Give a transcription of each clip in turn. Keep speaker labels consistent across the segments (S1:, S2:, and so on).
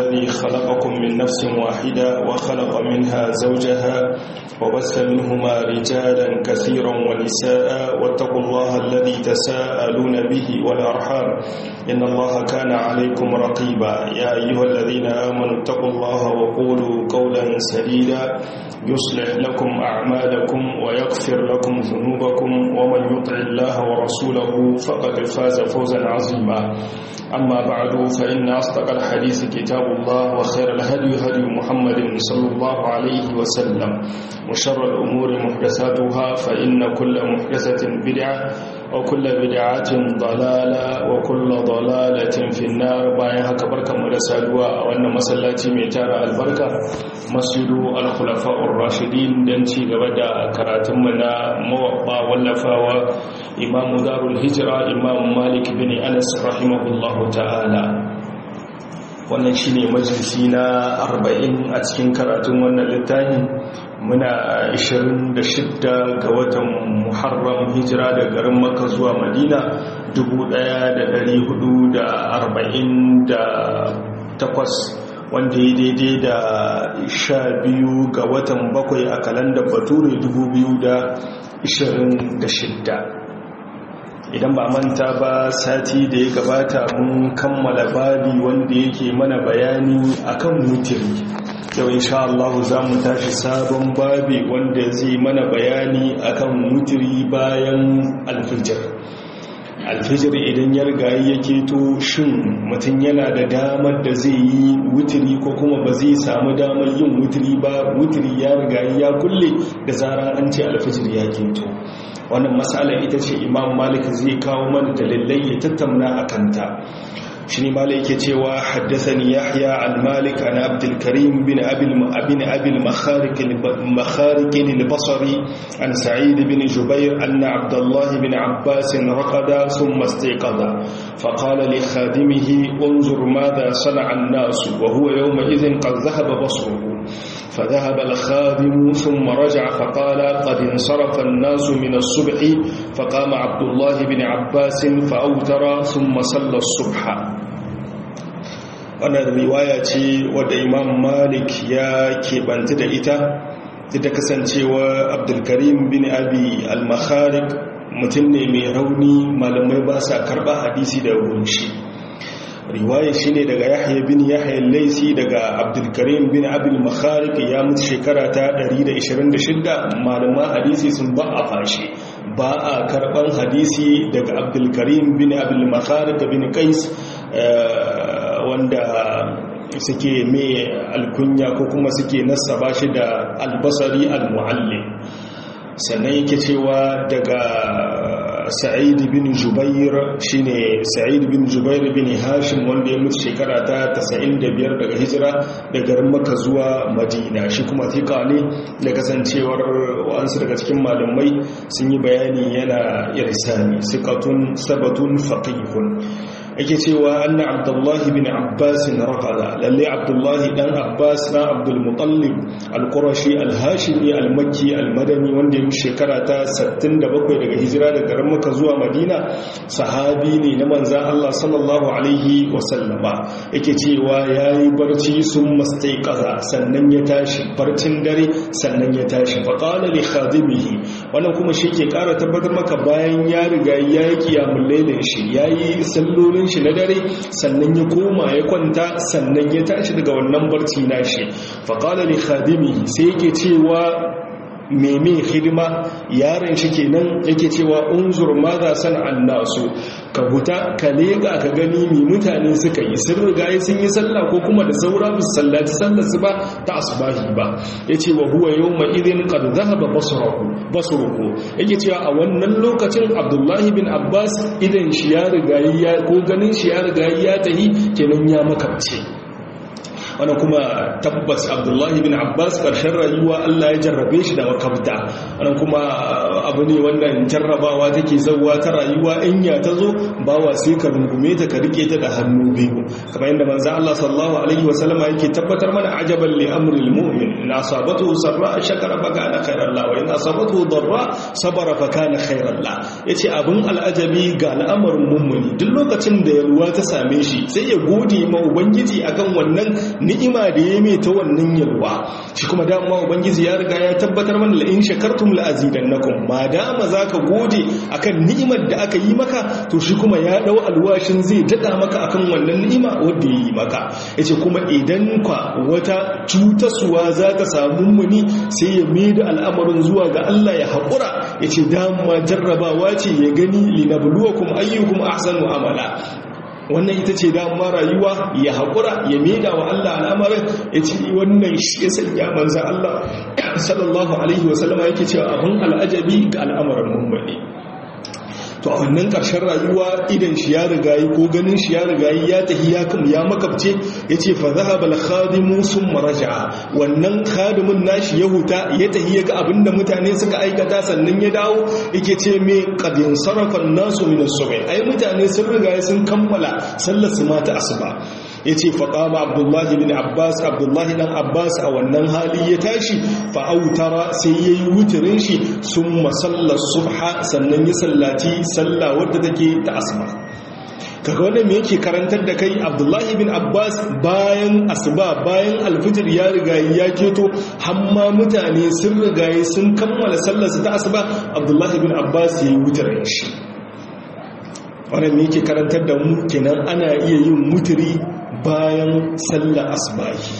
S1: الذي خلقكم من نفس واحدة وخلق منها زوجها وبث منهما رجالا كثيرا ونساء واتقوا الله الذي تساءلون به والأرحام إن الله كان عليكم رقيبا يا أيها الذين آمنوا اتقوا الله وقولوا قولا سديدا يصلح لكم أعمالكم ويغفر لكم ذنوبكم ومن يطع الله ورسوله فقد فاز فوزا عظيما أما بعد فإن أصدق الحديث كتاب الله وخير الهدي هدي محمد صلى الله عليه وسلم وشر الأمور محدثاتها فإن كل محدثة بدعة وكل بدعة ضلالة وكل ضلالة في النار باين haka barkanmu da saduwa a wannan masallaci mai tara albarka masjidu al-khulafa'ur rashidin dan ci gaba da karatunmu na mawabba wallafawa imamu darul hijra imam malik bin anas rahimahullahu ta'ala wannan shine majalisi na 40 a cikin karatun wannan littafin muna 26 ga watan muharram hijira da garin makka zuwa madina 1448 wanda ya daidai da 12 ga watan bakwai a kalandar bature 2026 idan ba manta ba sati da ya gabata mun kammala babi wanda yake mana bayani akan mutiri yau insha Allah za mu tashi sabon babi wanda zai mana bayani akan mutiri bayan alfijir alfijir idan ya rigayi ya keto shin mutum yana da damar da zai yi wutiri ko kuma ba zai samu damar yin wutiri ba wutiri ya rigayi ya kulle da zarar an ce alfijir ya keto wannan matsala ita ce imam malik zai kawo mana dalilai ya tattauna a kanta shi ne malik ke cewa haddasani yahya al-malik an abdul karim bin abil abin abil makharikin al-basri an sa'id bin jubair anna abdullah bin abbas raqada thumma istayqadha faqala li khadimihi unzur madha sana'a an-nas wa huwa yawma idhin qad dhahaba basruhu فذهب الخادم ثم رجع فقال قد انصرف الناس من الصبح فقام عبد الله بن عباس فأوتر ثم صلى الصبح wannan riwaya ce wadda imam malik ya keɓanta da ita ta kasancewa abdulkarim bin abi al-makharik mutum ne mai rauni malamai ba sa karɓa hadisi da gunshi riwaya shine daga yahya bin yahya laisi daga abdulkarim bin abul makharik ya mutu shekara ta 126 malaman hadisi sun ba a fashi ba a karban hadisi daga abdulkarim bin abul makharik bin qais wanda suke mai alkunya ko kuma suke nasaba shi da albasari almuallim sannan yake cewa daga sa'id bin jubair shine sa'id bin jubair bin hashim wanda ya mutu shekara ta 95 daga hijira daga garin makka zuwa madina shi kuma tika ne da kasancewar wa'ansu daga cikin malamai sun yi bayani yana irsani sikatun sabatun faqihun yake cewa anna abdullahi bin abbas raqada lalle abdullahi dan abbas na abdul mutallib al-qurashi al-hashimi al-makki al-madani wanda ya shekara ta 67 daga hijira daga garin makka zuwa madina sahabi ne na manzan Allah sallallahu alaihi wa sallama yake cewa yayi barci sun mastaiqaza sannan ya tashi barcin dare sannan ya tashi fa qala li khadimihi wannan kuma shi ke kara tabbatar maka bayan ya riga yayi kiyamul lailin shi yayi sallolin shi na dare sannan ya koma ya kwanta sannan ya tashi daga wannan barci nashi faƙala li khadimi sai yake cewa meme hidima yaron shi kenan yake cewa unzur ma za san annasu ka huta ka lega ka gani mi mutane suka yi sun riga sun yi sallah ko kuma da saura su sallaci sallar su ba ta asbahi ba yace wa huwa yawma idin qad dhahaba basruhu basruhu yake cewa a wannan lokacin Abdullahi bin Abbas idan shi ya riga ya ko ganin shi ya riga ya tahi kenan ya makabce wani kuma tabbas abdullahi bin abbas ƙarshen rayuwa allah ya jarrabe shi da makabta wani kuma abu ne wannan jarrabawa take zauwa ta rayuwa in ya ta zo bawa sai ka rungume ta ka rike ta da hannu biyu kamar yadda manzan allah sallallahu alaihi wasallama yake tabbatar mana ajaban li amril mu'min in asabatu sarra shakara fa kana khairan la wa in asabatu darra sabara fa kana khairan la yace abin al'ajabi ga al'amarin mummuni duk lokacin da yalwa ta same shi sai ya gode ma ubangiji akan wannan ni'ima da ya mai ta wannan yalwa shi kuma dama ubangiji ya riga ya tabbatar mana la in shakartum la azidannakum ma dama zaka gode akan ni'imar da aka yi maka to shi kuma ya dau alwashin zai dada maka akan wannan ni'ima wanda ya yi maka yace kuma idan kwa wata cutaswa za ta samu muni sai ya mai da al'amarin zuwa ga Allah ya haƙura yace dama jarrabawa ce ya gani linabluwakum ayyukum ahsanu amala wannan ita ce dama rayuwa ya haƙura ya maida wa Allah al'amarin ya ce wannan shi ya sanya manzan Allah sallallahu alaihi wasallama yake cewa abin al'ajabi ga al'amarin mummuni to a wannan ƙarshen rayuwa idan shi ya rigayi ko ganin shi ya rigayi ya tafi ya kam ya makabce ya ce fa zahaba al-khadimu summa raja'a wannan khadimin nashi ya huta ya tafi ya ga abinda mutane suka aikata sannan ya dawo yake ce me qadin sarafa nasu min as-subh ai mutane sun rigayi sun kammala sallar su mata asuba ya ce faƙama abdullahi bin abbas abdullahi ɗan abbas a wannan hali ya tashi fa'autara sai ya yi wutirin shi sun masallar subha sannan ya sallaci salla wadda take ta asuba kaga wannan me yake karantar da kai abdullahi bin abbas bayan asuba bayan alfijir ya rigayi ya keto hamma mutane sun rigayi sun kammala sallarsu ta asuba abdullahi bin abbas ya yi wutirin shi wannan me yake karantar da mu kenan ana iya yin mutiri bayan sallar asbahi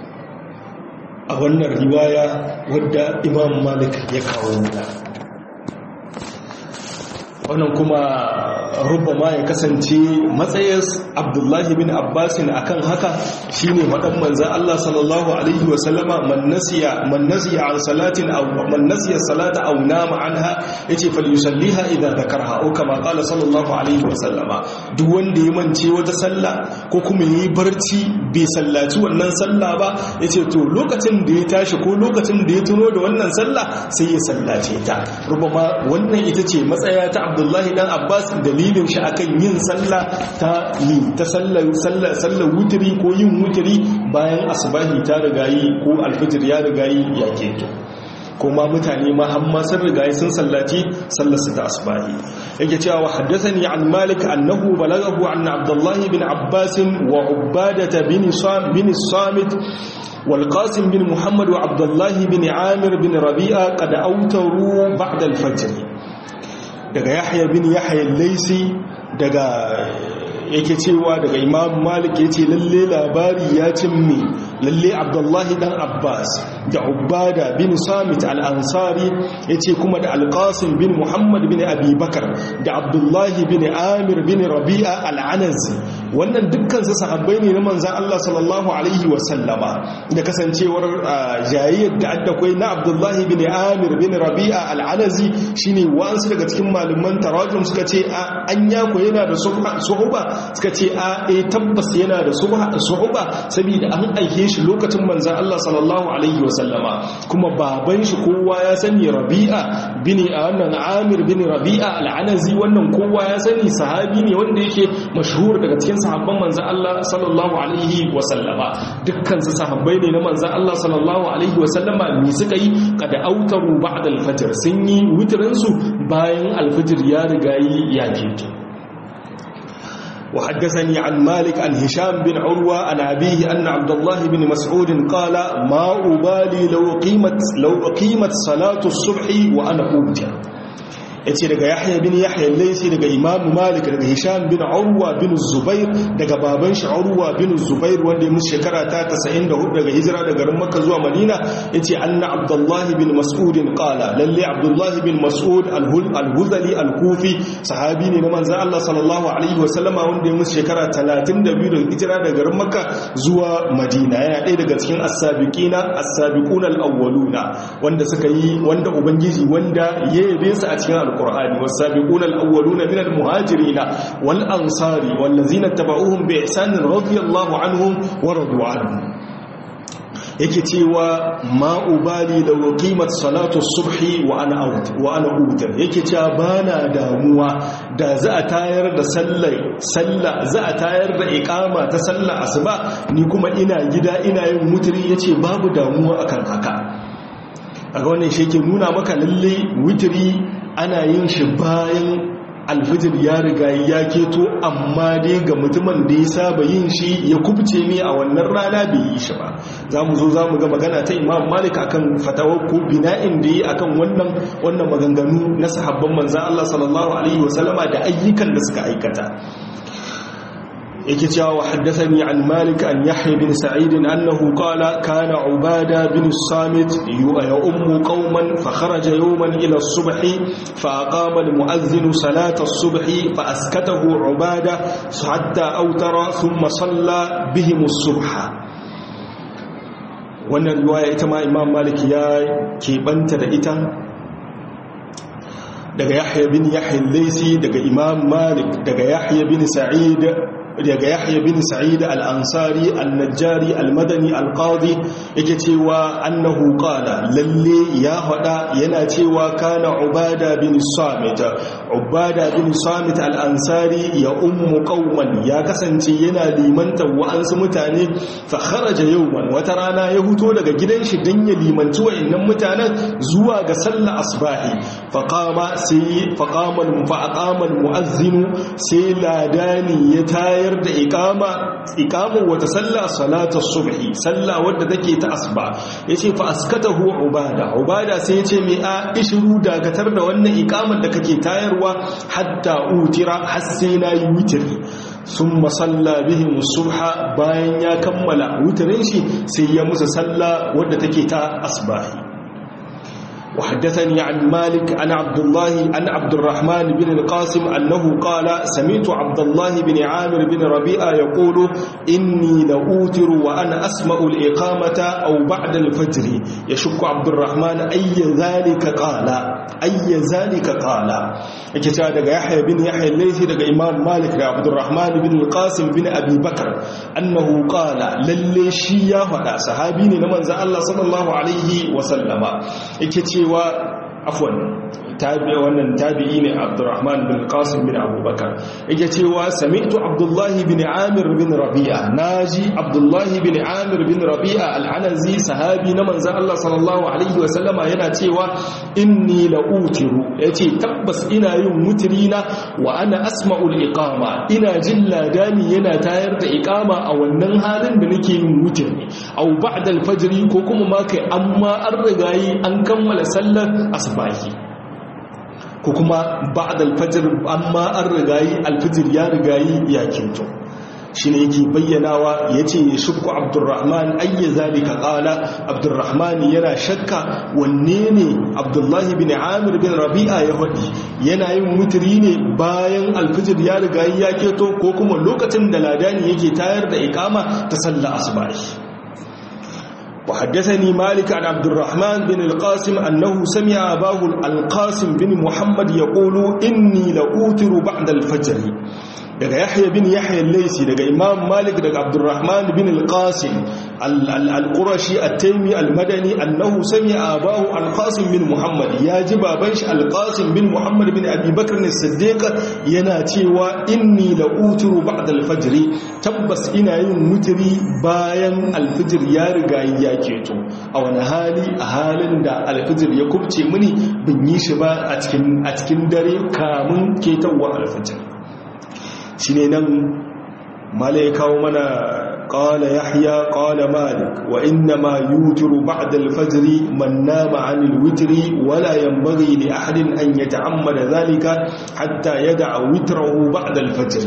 S1: a wannan riwaya wadda imam malik ya kawo da wannan kuma rubama ya kasance matsayin abdullahi bin abbasin akan haka shine madan manzan Allah sallallahu alaihi wasallama man nasiya man nasiya an salatin aw man nasiya salata aw nama anha yace falyusalliha idza dhakarha aw kama qala sallallahu alaihi wasallama duk wanda ya mance wata sallah ko kuma yi barci bai sallaci wannan sallah ba yace to lokacin da ya tashi ko lokacin da ya tuno da wannan sallah sai ya sallace ta rubama wannan ita ce matsaya ta abdullahi dan abbas dalilin shi akan yin sallah ta yi ta sallar sallar wutiri ko yin wutiri bayan asbahi ta rigayi ko alfijir ya rigayi ya keto kuma mutane ma hamma sun rigayi sun sallaci sallar su ta asbahi yake cewa wa haddathani an malik annahu balaghahu an abdullahi bin abbas wa ubadah bin bin samit والقاسم بن محمد وعبد الله بن عامر بن ربيعة قد أوتروا بعد الفجر daga yahya bin yahya laisi daga yake cewa daga imam malik ya ce lalle labari ya cimmi lalle abdullahi dan abbas da ubada bin samit al-ansari ya ce kuma da alqasim bin muhammad bin abubakar da abdullahi bin amir bin rabi'a al-anazi wannan dukkan su sahabbai ne na manzan allah sallallahu alaihi wasallama da kasancewar jayayyar da addakwai na abdullahi bin amir bin rabi'a al-anazi shine wa'ansu daga cikin malaman tarajum suka ce an yako yana da suhuba suka ce a e tabbas yana da suhuba saboda an aike shi lokacin manzan Allah sallallahu alaihi wasallama kuma baban shi kowa ya sani rabi'a bin wannan amir bin rabi'a al'anazi wannan kowa ya sani sahabi ne wanda yake mashhur daga cikin sahabban manzan Allah sallallahu alaihi wasallama dukkan su sahabbai ne na manzan Allah sallallahu alaihi wasallama me suka yi kada autaru ba'da al-fajr sun yi witrin su bayan al-fajr ya riga yi ya keto وحدثني عن مالك عن هشام بن عروة عن أبيه أن عبد الله بن مسعود قال ما أبالي لو قيمت, لو قيمت صلاة الصبح وأنا أوتر yace daga Yahya bin Yahya Laysi daga Imam Malik daga Hisham bin Urwa bin Zubair daga baban shi Urwa bin Zubair wanda ya musu shekara ta 94 daga hijira daga garin Makka zuwa Madina yace anna Abdullah bin Mas'ud qala lalle Abdullah bin Mas'ud al-Huzali al-Kufi sahabi ne na manzon Allah sallallahu alaihi wa sallama wanda ya musu shekara 32 daga hijira daga garin Makka zuwa Madina yana ɗaya daga cikin as-sabiqina as-sabiquna al-awwaluna wanda suka yi wanda ubangiji wanda ya yabe su a cikin alqur'ani was-sabiquna al-awwaluna min al-muhajirin wal ansari wal ladzina tabauhum bi ihsan radiyallahu anhum wa radu anhum yake cewa ma'ubali da waqimat salatu subhi wa ana out wa ana utar yake cewa bana damuwa da za a tayar da sallar sallah za a tayar da iqama ta sallar asuba ni kuma ina gida ina yin mutri yace babu damuwa akan haka aga wannan shi yake nuna maka lalle witri ana yin shi bayan alfijir ya riga ya keto amma dai ga mutumin da ya saba yin shi ya kubce ne a wannan rana bai yi shi ba za mu zo za mu ga magana ta imam malik akan fatawar ko bina'in da yi akan wannan wannan maganganu na sahabban manzan Allah sallallahu alaihi wasallama da ayyukan da suka aikata yake cewa wa haddathani an malik an yahya bin sa'id annahu qala kana ubada bin samit ya ummu qauman fa kharaja yawman ila as-subh fa aqama al-mu'adhdhin salata as-subh fa askatahu ubada hatta awtara thumma salla bihim as-subh wannan riwaya ita ma imam malik ya keɓanta da ita daga yahya bin yahya al-laysi daga imam malik daga yahya bin sa'id daga yahya bin sa'id al-ansari al-najjari al-madani al-qadi yake cewa annahu qala lalle ya hada yana cewa kana ubada bin samit ubada bin samit al-ansari ya ummu qauman ya kasance yana limanta wa'ansu mutane fa kharaja yawman wata rana ya huto daga gidan shi dan ya limanci wa'annan mutanen zuwa ga sallar asbahi fa qama sai fa qama fa aqama al-mu'azzin sai ladani ya tayar bayar da ikama ikamun wata sallah salatar subhi sallah wadda take ta asba yace fa askatahu ubada ubada sai yace mai a ishru dakatar da wannan ikamar da kake tayarwa hatta utira har sai nayi witri summa salla bihim subha bayan ya kammala witrin shi sai ya musu sallah wadda take ta asbahi وحدثني عن مالك عن عبد الله عن عبد الرحمن بن القاسم أنه قال سمعت عبد الله بن عامر بن ربيعة يقول إني لأوتر وأنا أسمع الإقامة أو بعد الفجر يشك عبد الرحمن أي ذلك قال أي ذلك قال كتاب يحيى بن يحيى الليثي دقى إمام مالك عبد الرحمن بن القاسم بن أبي بكر أنه قال للي شيا فدا صحابي نمن الله صلى الله عليه وسلم كتاب cewa afwan tabi wannan tabi'i ne Abdurrahman bin Qasim bin Abubakar yake cewa sami'tu Abdullah bin Amir bin Rabi'a naji Abdullah bin Amir bin Rabi'a al-Anazi sahabi na manzon Allah sallallahu alaihi wa sallama yana cewa inni la utiru yace tabbas ina yin mutrina wa ana asma'ul iqama ina jin ladani yana tayar da iqama a wannan halin da nake yin mutri au ba'da al-fajr ko kuma ma kai amma an rigayi an kammala sallar asbahi ko kuma ba'da al-fajr amma an rigayi al-fajr ya rigayi ya kinto shine yake bayyanawa yace shukku abdurrahman ayya zalika qala abdurrahman yana shakka wanne ne abdullahi bin amir bin rabi'a ya hadi yana yin mutri ne bayan al-fajr ya rigayi ya keto ko kuma lokacin da ladani yake tayar da iqama ta sallar asbahi وحدثني مالك عن عبد الرحمن بن القاسم أنه سمع أباه القاسم بن محمد يقول إني لأوتر بعد الفجر daga yahya bin yahya al-laysi daga imam malik daga abdurrahman bin al-qasim al-qurashi at-taymi al-madani annahu sami'a abahu al-qasim bin muhammad ya ji baban shi al-qasim bin muhammad bin abi bakr as-siddiq yana cewa inni la uturu ba'da al-fajr tabbas ina yin mutri bayan al-fajr ya riga ya keto a wani hali a halin da al-fajr ya kubce mini bin yi shi ba a cikin a cikin dare kamun ketawa al-fajr shi ne nan mala ya kawo mana ƙala yahya ƙala malik wa inna ma yutiru ba'da al-fajri man nama 'anil witri wala yanbaghi li ahadin an yata'ammada dhalika hatta yad'a witrahu ba'da al-fajr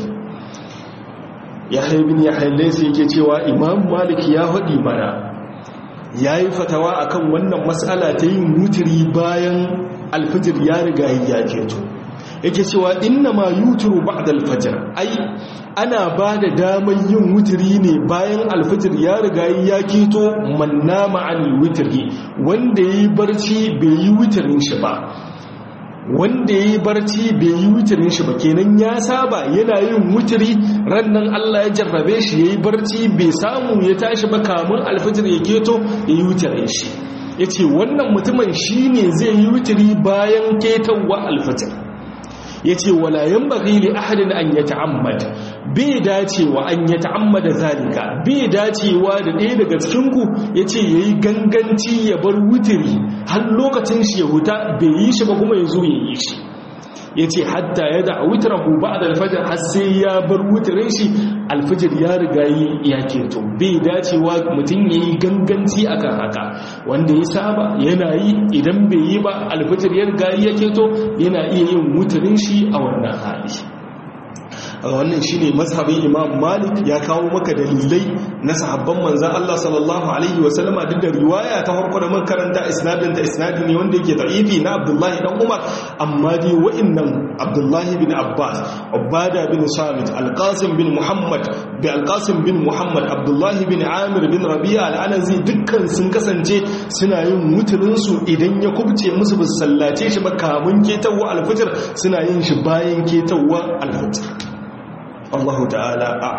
S1: yahya ibn yahya laysa yake cewa imam malik ya hadi mana yayi fatawa akan wannan mas'ala ta yin witri bayan al-fajr ya riga ya keto yake cewa inna ma yuturu ba'da al-fajr ai ana ba da damar yin wutiri ne bayan alfajir ya riga ya keto manna ma'an wutiri wanda yayi barci bai yi wutirin shi ba wanda ya yi barci bai yi wutirin shi ba kenan ya saba yana yin wutiri rannan Allah ya jarrabe shi ya yi barci bai samu ya tashi ba kamun alfijir ya keto ya yi wutirin shi ya ce wannan mutumin shi ne zai yi wutiri bayan ketowa alfijir ya ce walayen baki li ahadin an ya ta'ammad bai dacewa an ya ta'ammada zalika bai dacewa da ɗaya daga cikinku ya ce ya yi ganganci ya bar wutiri har lokacin shi ya huta bai yi shi ba kuma ya zo ya yi shi ya ce hatta ya da wutirahu ba da alfajar har sai ya bar wutirin shi alfajir ya riga yi ya keto bai dacewa mutum ya yi ganganci akan haka wanda ya saba yana yi idan bai yi ba alfajir ya riga ya keto yana iya yin wutirin shi a wannan hali wannan shine mazhabin Imam Malik ya kawo maka dalilai na sahabban manzon Allah sallallahu alaihi wasallama duk da riwaya ta farko da makaranta isnadin ta isnadi ne wanda yake da'ifi na Abdullahi dan Umar amma dai wa'annan Abdullahi bin Abbas Ubada bin Samit Al-Qasim bin Muhammad bi Al-Qasim bin Muhammad Abdullahi bin Amir bin Rabi'a Al-Anazi dukkan sun kasance suna yin mutunin su idan ya kubce musu ba sallace shi ba kamun ketawa al-fajr suna yin shi bayan ketawa al-fajr Allahu ta'ala a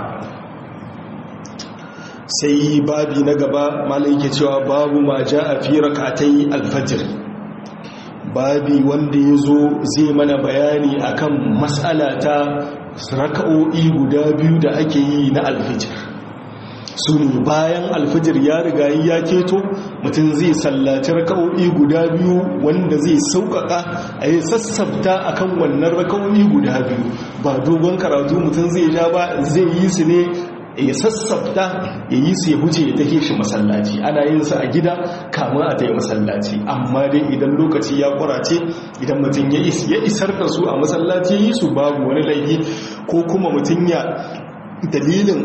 S1: sai babi na gaba malai ke cewa babu ma ja a fi rakatai alfajir babi wanda ya zo zai mana bayani akan matsala ta raka'o'i guda biyu da ake yi na alfajir su ne bayan alfajir ya riga ya keto mutum zai sallaci raka'o'i guda biyu wanda zai sauƙaƙa a yi sassabta akan wannan raka'o'i guda biyu ba dogon karatu mutum zai ja ba zai yi su ne ya sassabta ya yi su ya huce ya take shi masallaci ana yin su a gida kama a ta yi masallaci amma dai idan lokaci ya kwarace idan mutum ya isar da su a masallaci ya yi su babu wani laifi ko kuma mutum ya dalilin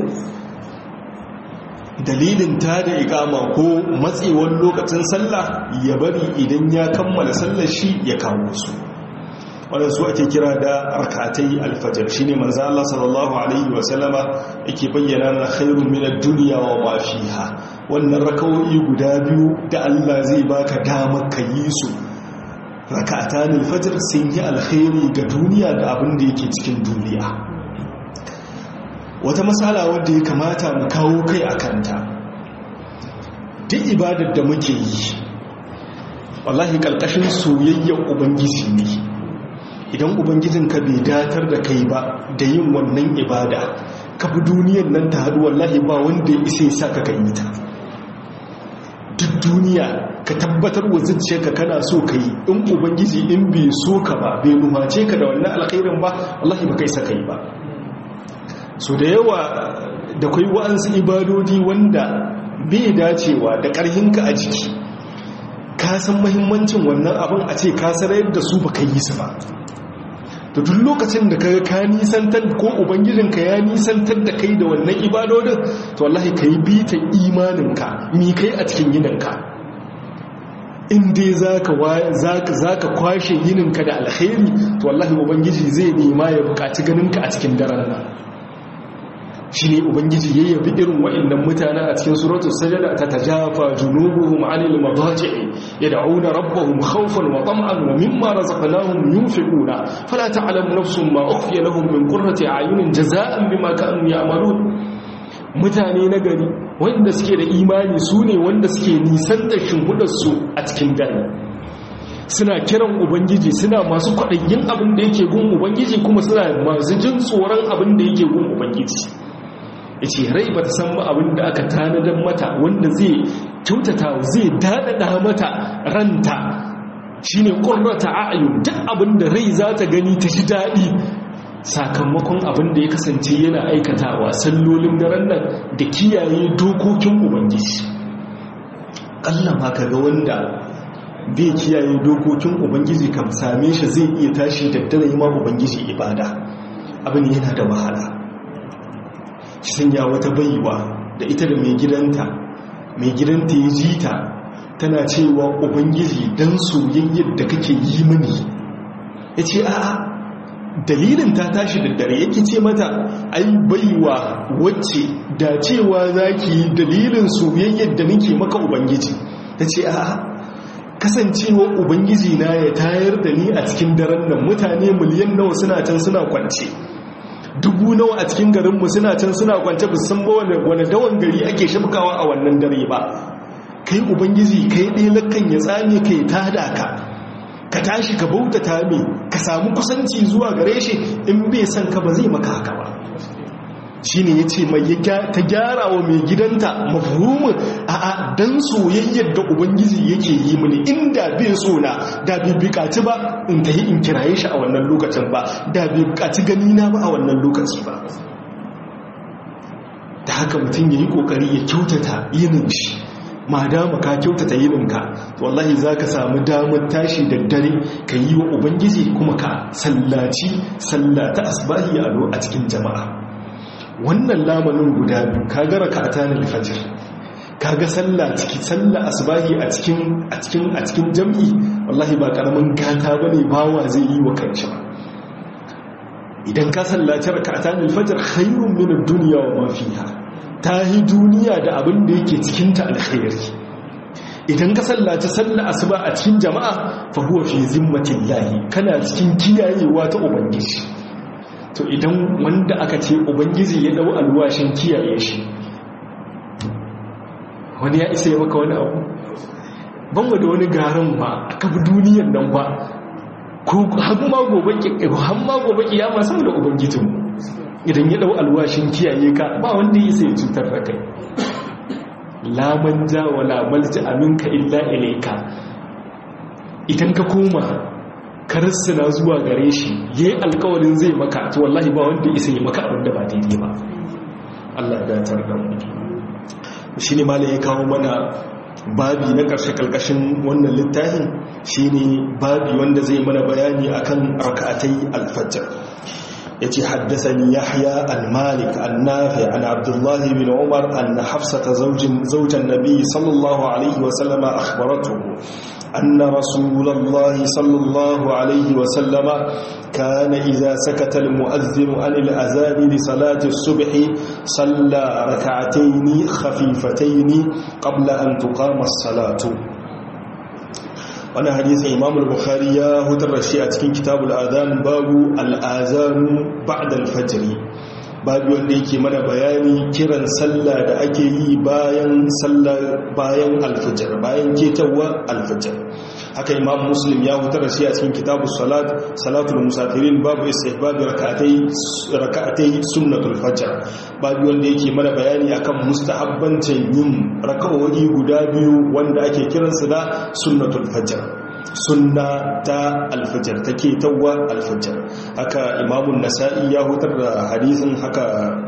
S1: dalilin ta da ikama ko matsewar lokacin sallah ya bari idan ya kammala sallar shi ya kawo su waɗansu ake kira da rakatai alfajar shi ne manzo Allah sallallahu alaihi wasallama yake bayyana na khairun min ad-dunya wa ma fiha wannan rakawoyi guda biyu da Allah zai baka damar ka yi su rakatan alfajr sun yi alkhairi ga duniya da abin da yake cikin duniya wata matsala wadda ya kamata mu kawo kai a kanta duk ibadar da muke yi wallahi ƙarƙashin soyayyar ubangiji ne idan ubangijinka bai datar da kai ba da yin wannan ibada ka bi duniyar nan ta haɗu wallahi ba wanda ya isa ya sa ka yi ta duk duniya ka tabbatar wa zuciyarka kana so ka yi in ubangiji in bai so ka ba bai numace ka da wannan alkhairin ba wallahi ba kai sa ka yi ba so da yawa da kai wa'ansu ibadodi wanda bai dacewa da ƙarhinka a jiki ka san mahimmancin wannan abin a ce ka sarayar da su baka yi su ba da duk lokacin da ka ka nisantar ko ubangijinka ya nisantar da kai da wannan ibadodin to wallahi ka yi bitan imaninka mi kai a cikin yininka in dai za ka kwashe yininka da alkhairi to wallahi ubangiji zai nema ya bukaci ganinka a cikin daren nan shi ne ubangiji ya yabi irin wa'annan mutane a cikin suratul sajada ta tajafa junubuhum anil madaji'i yad'una rabbahum khawfan wa tam'an wa mimma razaqnahum yunfiquna fala ta'lamu nafsun ma ukhfiya lahum min qurrati a'yunin jazaa'an bima kanu ya'malun mutane na gari wanda suke da imani su ne wanda suke nisan da shimfidarsu a cikin dare suna kiran ubangiji suna masu kwaɗayyin abin da yake gun ubangiji kuma suna masu jin tsoron abin da yake gun ubangiji ya ce rai ba ta san ba abin da aka tanadar mata wanda zai kyautata zai daɗaɗa mata ranta shi ne ƙurrata a'ayu duk abin da rai za ta gani ta shi daɗi sakamakon abin da ya kasance yana aikatawa sallolin daren nan da kiyaye dokokin ubangiji ƙalla ma ka ga wanda bai kiyaye dokokin ubangiji kam same shi zai iya tashi da dare ma ubangiji ibada abin yana da wahala shi sanya wata baiwa da ita da mai gidanta mai gidanta ya ji ta tana cewa ubangiji don soyayyar da kake yi mini ya ce a'a dalilin ta tashi da dare yake ce mata ai baiwa wacce da cewa za ki yi dalilin soyayyar da nake maka ubangiji ta ce a'a kasancewa ubangiji na ya tayar da ni a cikin daren nan mutane miliyan nawa suna can suna kwance dubu nawa a cikin garinmu suna can suna kwance ba san ba wani dawan gari ake shafkawa a wannan dare ba kai ubangiji kai ɗaya lakan ya tsame kai tada ka ka tashi ka bautata mai ka samu kusanci zuwa gare shi in bai san ka ba zai maka haka ba shi ne ya ce mai ta gyara wa mai gidanta mafhumin a a dan soyayyar da ubangiji yake yi mini inda bai so na da bai bukaci ba in ta yi in kiraye shi a wannan lokacin ba da bai bukaci gani na ba a wannan lokaci ba da haka mutum ya yi kokari ya kyautata yinin shi ma dama ka kyautata yininka wallahi za ka samu damar tashi da dare ka yi wa ubangiji kuma ka sallaci sallata asbahi a cikin jama'a wannan lamanin guda biyu ka gara ka a tanar fajir ka ga sallah ciki sallah asbahi a cikin a cikin a cikin jam'i wallahi ba karamin gata bane bawa zai yi wa kanshi ba idan ka sallaci rak'atan al-fajr khairun min ad-dunya wa ma fiha tahi duniya da abin da yake cikin ta alkhairi idan ka sallaci sallah asuba a cikin jama'a fa huwa fi zimmatillahi kana cikin kiyayewa ta ubangiji to idan wanda aka ce ubangiji ya dau alwashin kiyaye shi wani ya isa ya maka wani abu ban da wani garin ba aka bi duniyan nan ba ko har ma gobe har ma gobe kiyama saboda ubangijin idan ya dau alwashin kiyaye ka ba wanda ya isa ya cutar da kai la manja wala malja aminka illa ilayka idan ka koma karassana zuwa gare shi yayi alkawarin zai maka to wallahi ba wanda isa yi maka abin da ba daidai ba Allah ya datar da mu shine malai ya kawo mana babi na karshe kalkashin wannan littafin shine babi wanda zai mana bayani akan rak'atai al-fajr yace haddathani yahya al-malik an-nafi an abdullah bin umar anna hafsata zawjin zawjan nabiy sallallahu alaihi wa sallama akhbaratuhu أن رسول الله صلى الله عليه وسلم كان إذا سكت المؤذن عن الأذان لصلاة الصبح صلى ركعتين خفيفتين قبل أن تقام الصلاة وانا حديث إمام البخاري هتر الشيء في كتاب الآذان باب الآذان بعد الفجر babu wanda yake mana bayani kiran sallah da ake yi bayan sallah bayan alfajr bayan ketawa alfajr haka imam muslim ya hutar da shi a cikin kitabus salat salatul musafirin babu istihbab rak'atai rak'atai sunnatul fajr babu wanda yake mana bayani akan mustahabbancin yin rak'o'i guda biyu wanda ake kiransu da sunnatul fajr sunna ta alfajar take tawwa alfajar haka imamun nasa'i ya hutar da hadisin haka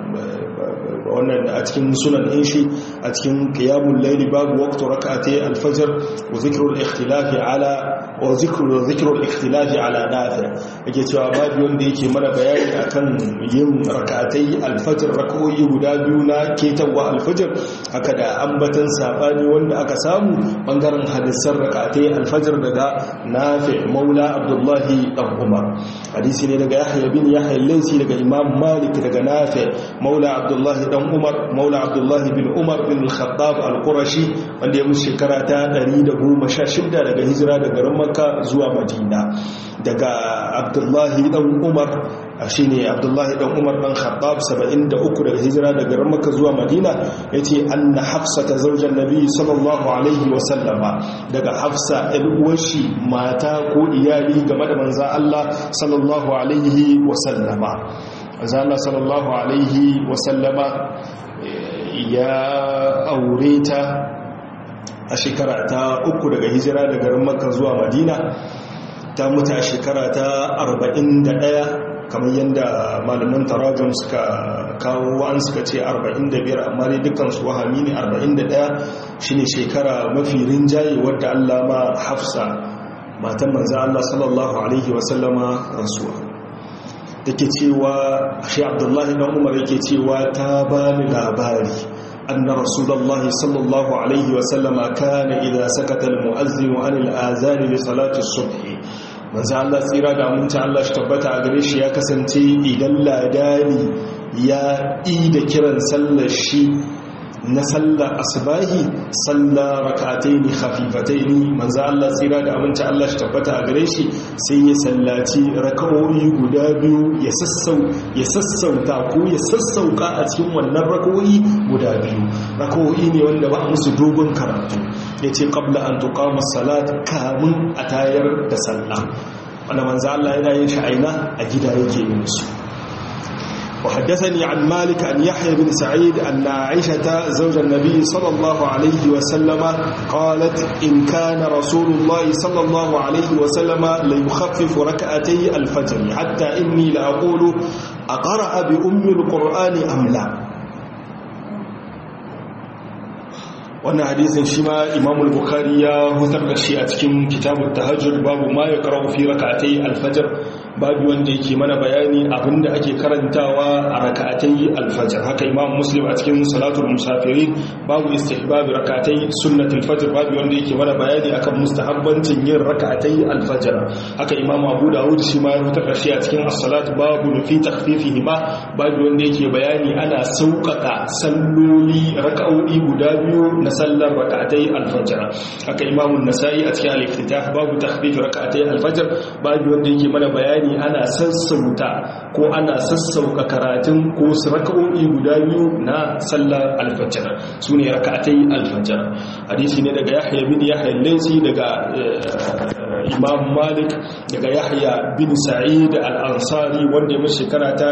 S1: wannan a cikin sunan din shi a cikin qiyamul layli babu waqtu rak'ati alfajr wa zikrul ikhtilafi ala wa zikru zikrul ikhtilafi ala nafi yake cewa babu wanda yake mana bayani akan yin rak'atai alfajr rak'o'i guda biyu na ketawa alfajr haka da ambatan sabani wanda aka samu bangaren hadisan rak'atai alfajr daga nafi maula abdullahi dan umar hadisi ne daga yahya bin yahya al-laysi daga imam malik daga nafi maula abdullahi dan umar maula abdullahi bin umar bin al-khattab al-qurashi wanda ya musu shekara ta 116 daga hijira daga garin makka zuwa madina daga abdullahi dan umar shine abdullahi dan umar dan khattab 73 daga hijira daga garin makka zuwa madina yace anna hafsa ta zaujan nabi sallallahu alaihi wa sallama daga hafsa ɗan uwarshi mata ko iyali game da manzo Allah sallallahu alaihi wa sallama manzo Allah sallallahu alaihi wa sallama ya aure ta a shekara ta uku daga hijira daga garin makka zuwa madina ta mutu a shekara ta 41 kamar yadda malaman tarajun suka kawo an suka ce 45 amma dai dukansu wahami ne 41 shine shekara mafi rinjaye wadda Allah ma hafsa matan manzo Allah sallallahu alaihi wasallama rasuwa take cewa shi Abdullahi dan Umar yake cewa ta bani labari anna rasulullahi sallallahu alaihi wasallama kana idza sakata almu'azzin an al'azan li salati as-subh manzo Allah tsira da aminci Allah shi tabbata a gare shi ya kasance idan ladani ya yi da kiran sallar shi na sallar asbahi salla rak'ataini khafifataini manzo Allah tsira da aminci Allah shi tabbata a gare shi sai ya sallaci raka'o'i guda biyu ya sassau ya sassauta ko ya sassauka a cikin wannan raka'o'i guda biyu raka'o'i ne wanda ba musu dogon karatu yace qabla an tuqama salat kamun a tayar da sallah wanda manzo Allah yana yin shi aina a gida yake yin su وحدثني عن مالك أن يحيى بن سعيد أن عائشة زوج النبي صلى الله عليه وسلم قالت إن كان رسول الله صلى الله عليه وسلم ليخفف ركعتي الفجر حتى إني لأقول أقرأ بأم القرآن أم لا wannan hadisin shi ma imamul bukhari ya hutar da shi a cikin kitabun tahajjud babu ma ya karau fi raka'atai alfajar babu wanda yake mana bayani abinda ake karantawa a raka'atai alfajar haka imam muslim a cikin salatul musafirin babu istihbab raka'atai sunnatul fajr babu wanda yake mana bayani akan mustahabbancin yin raka'atai alfajar haka imam abu dawud shi ma ya hutar da shi a cikin as-salat babu fi takhfifihi ma babu wanda yake bayani ana sauƙaƙa salloli raka'o'i guda biyu na sallar raka'atai alfajr haka imam an-nasa'i a cikin al-iftitah babu takhfif raka'atai alfajr babu wanda yake mana bayani ana sassauta ko ana sassauka karatun ko su raka'o'i guda biyu na sallar alfajr sune raka'atai alfajr hadisi ne daga yahya bin yahya al-laysi daga imam malik daga yahya bin sa'id al-ansari wanda ya shekara ta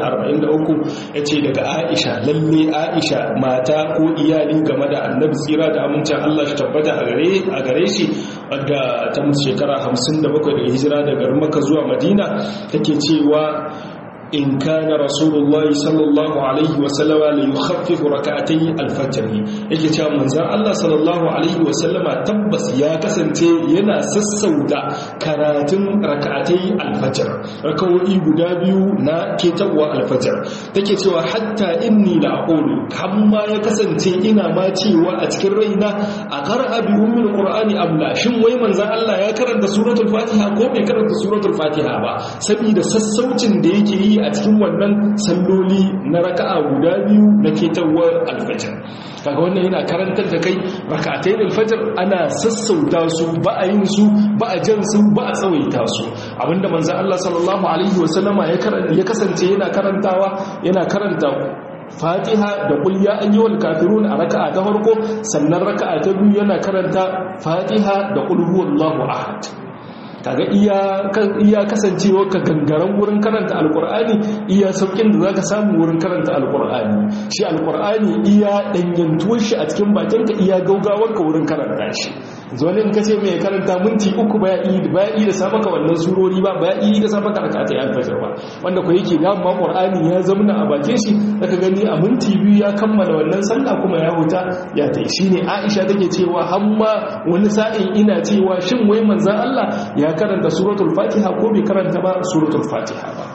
S1: 143 yace daga aisha lalle aisha mata ko iyali game da annabi tsira da amincin Allah shi tabbata a gare a gare shi wadda ta musu shekara 57 daga hijira daga Makka zuwa Madina take cewa in kana rasulullah sallallahu alaihi wasallama la yukhaffifu rak'atay al-fajr yake cewa manzon Allah sallallahu alaihi wasallama tabbas ya kasance yana sassauta karatun rak'atay al-fajr rakawoyi guda biyu na ketawa al-fajr take cewa hatta inni la aqulu kamma ya kasance ina ma cewa a cikin raina a qara'a bi ummil qur'ani amla shin wai manzon Allah ya karanta suratul fatiha ko bai karanta suratul fatiha ba saboda sassaucin da yake yi a cikin wannan salloli na raka'a guda biyu na ketawar alfajir kaga wannan yana karantar da kai raka'atai alfajir ana sassauta su ba a yin su ba a jan su ba a tsawaita su abinda manzon Allah sallallahu alaihi wasallama ya kasance yana karantawa yana karanta fatiha da kul ya ayyuhal kafirun a raka'a ta farko sannan raka'a ta biyu yana karanta fatiha da kul huwallahu ahad kaga iya iya kasancewa ka gangaren wurin karanta alkur'ani iya saukin da zaka samu wurin karanta alkur'ani shi alkur'ani iya danyantuwar shi a cikin bakinka iya gaugawar ka wurin karanta shi zuwa in kace mai karanta minti uku baya yi baya yi da sabaka wannan surori ba baya yi da sabaka rakata ya alfajar ba wanda ko yake da ma qur'ani ya zamna a bakin shi zaka gani a minti biyu ya kammala wannan sallah kuma ya huta ya tai shine Aisha take cewa hamma wani sa'in ina cewa shin wai manzon Allah ya karanta suratul fatiha ko bai karanta ba suratul fatiha ba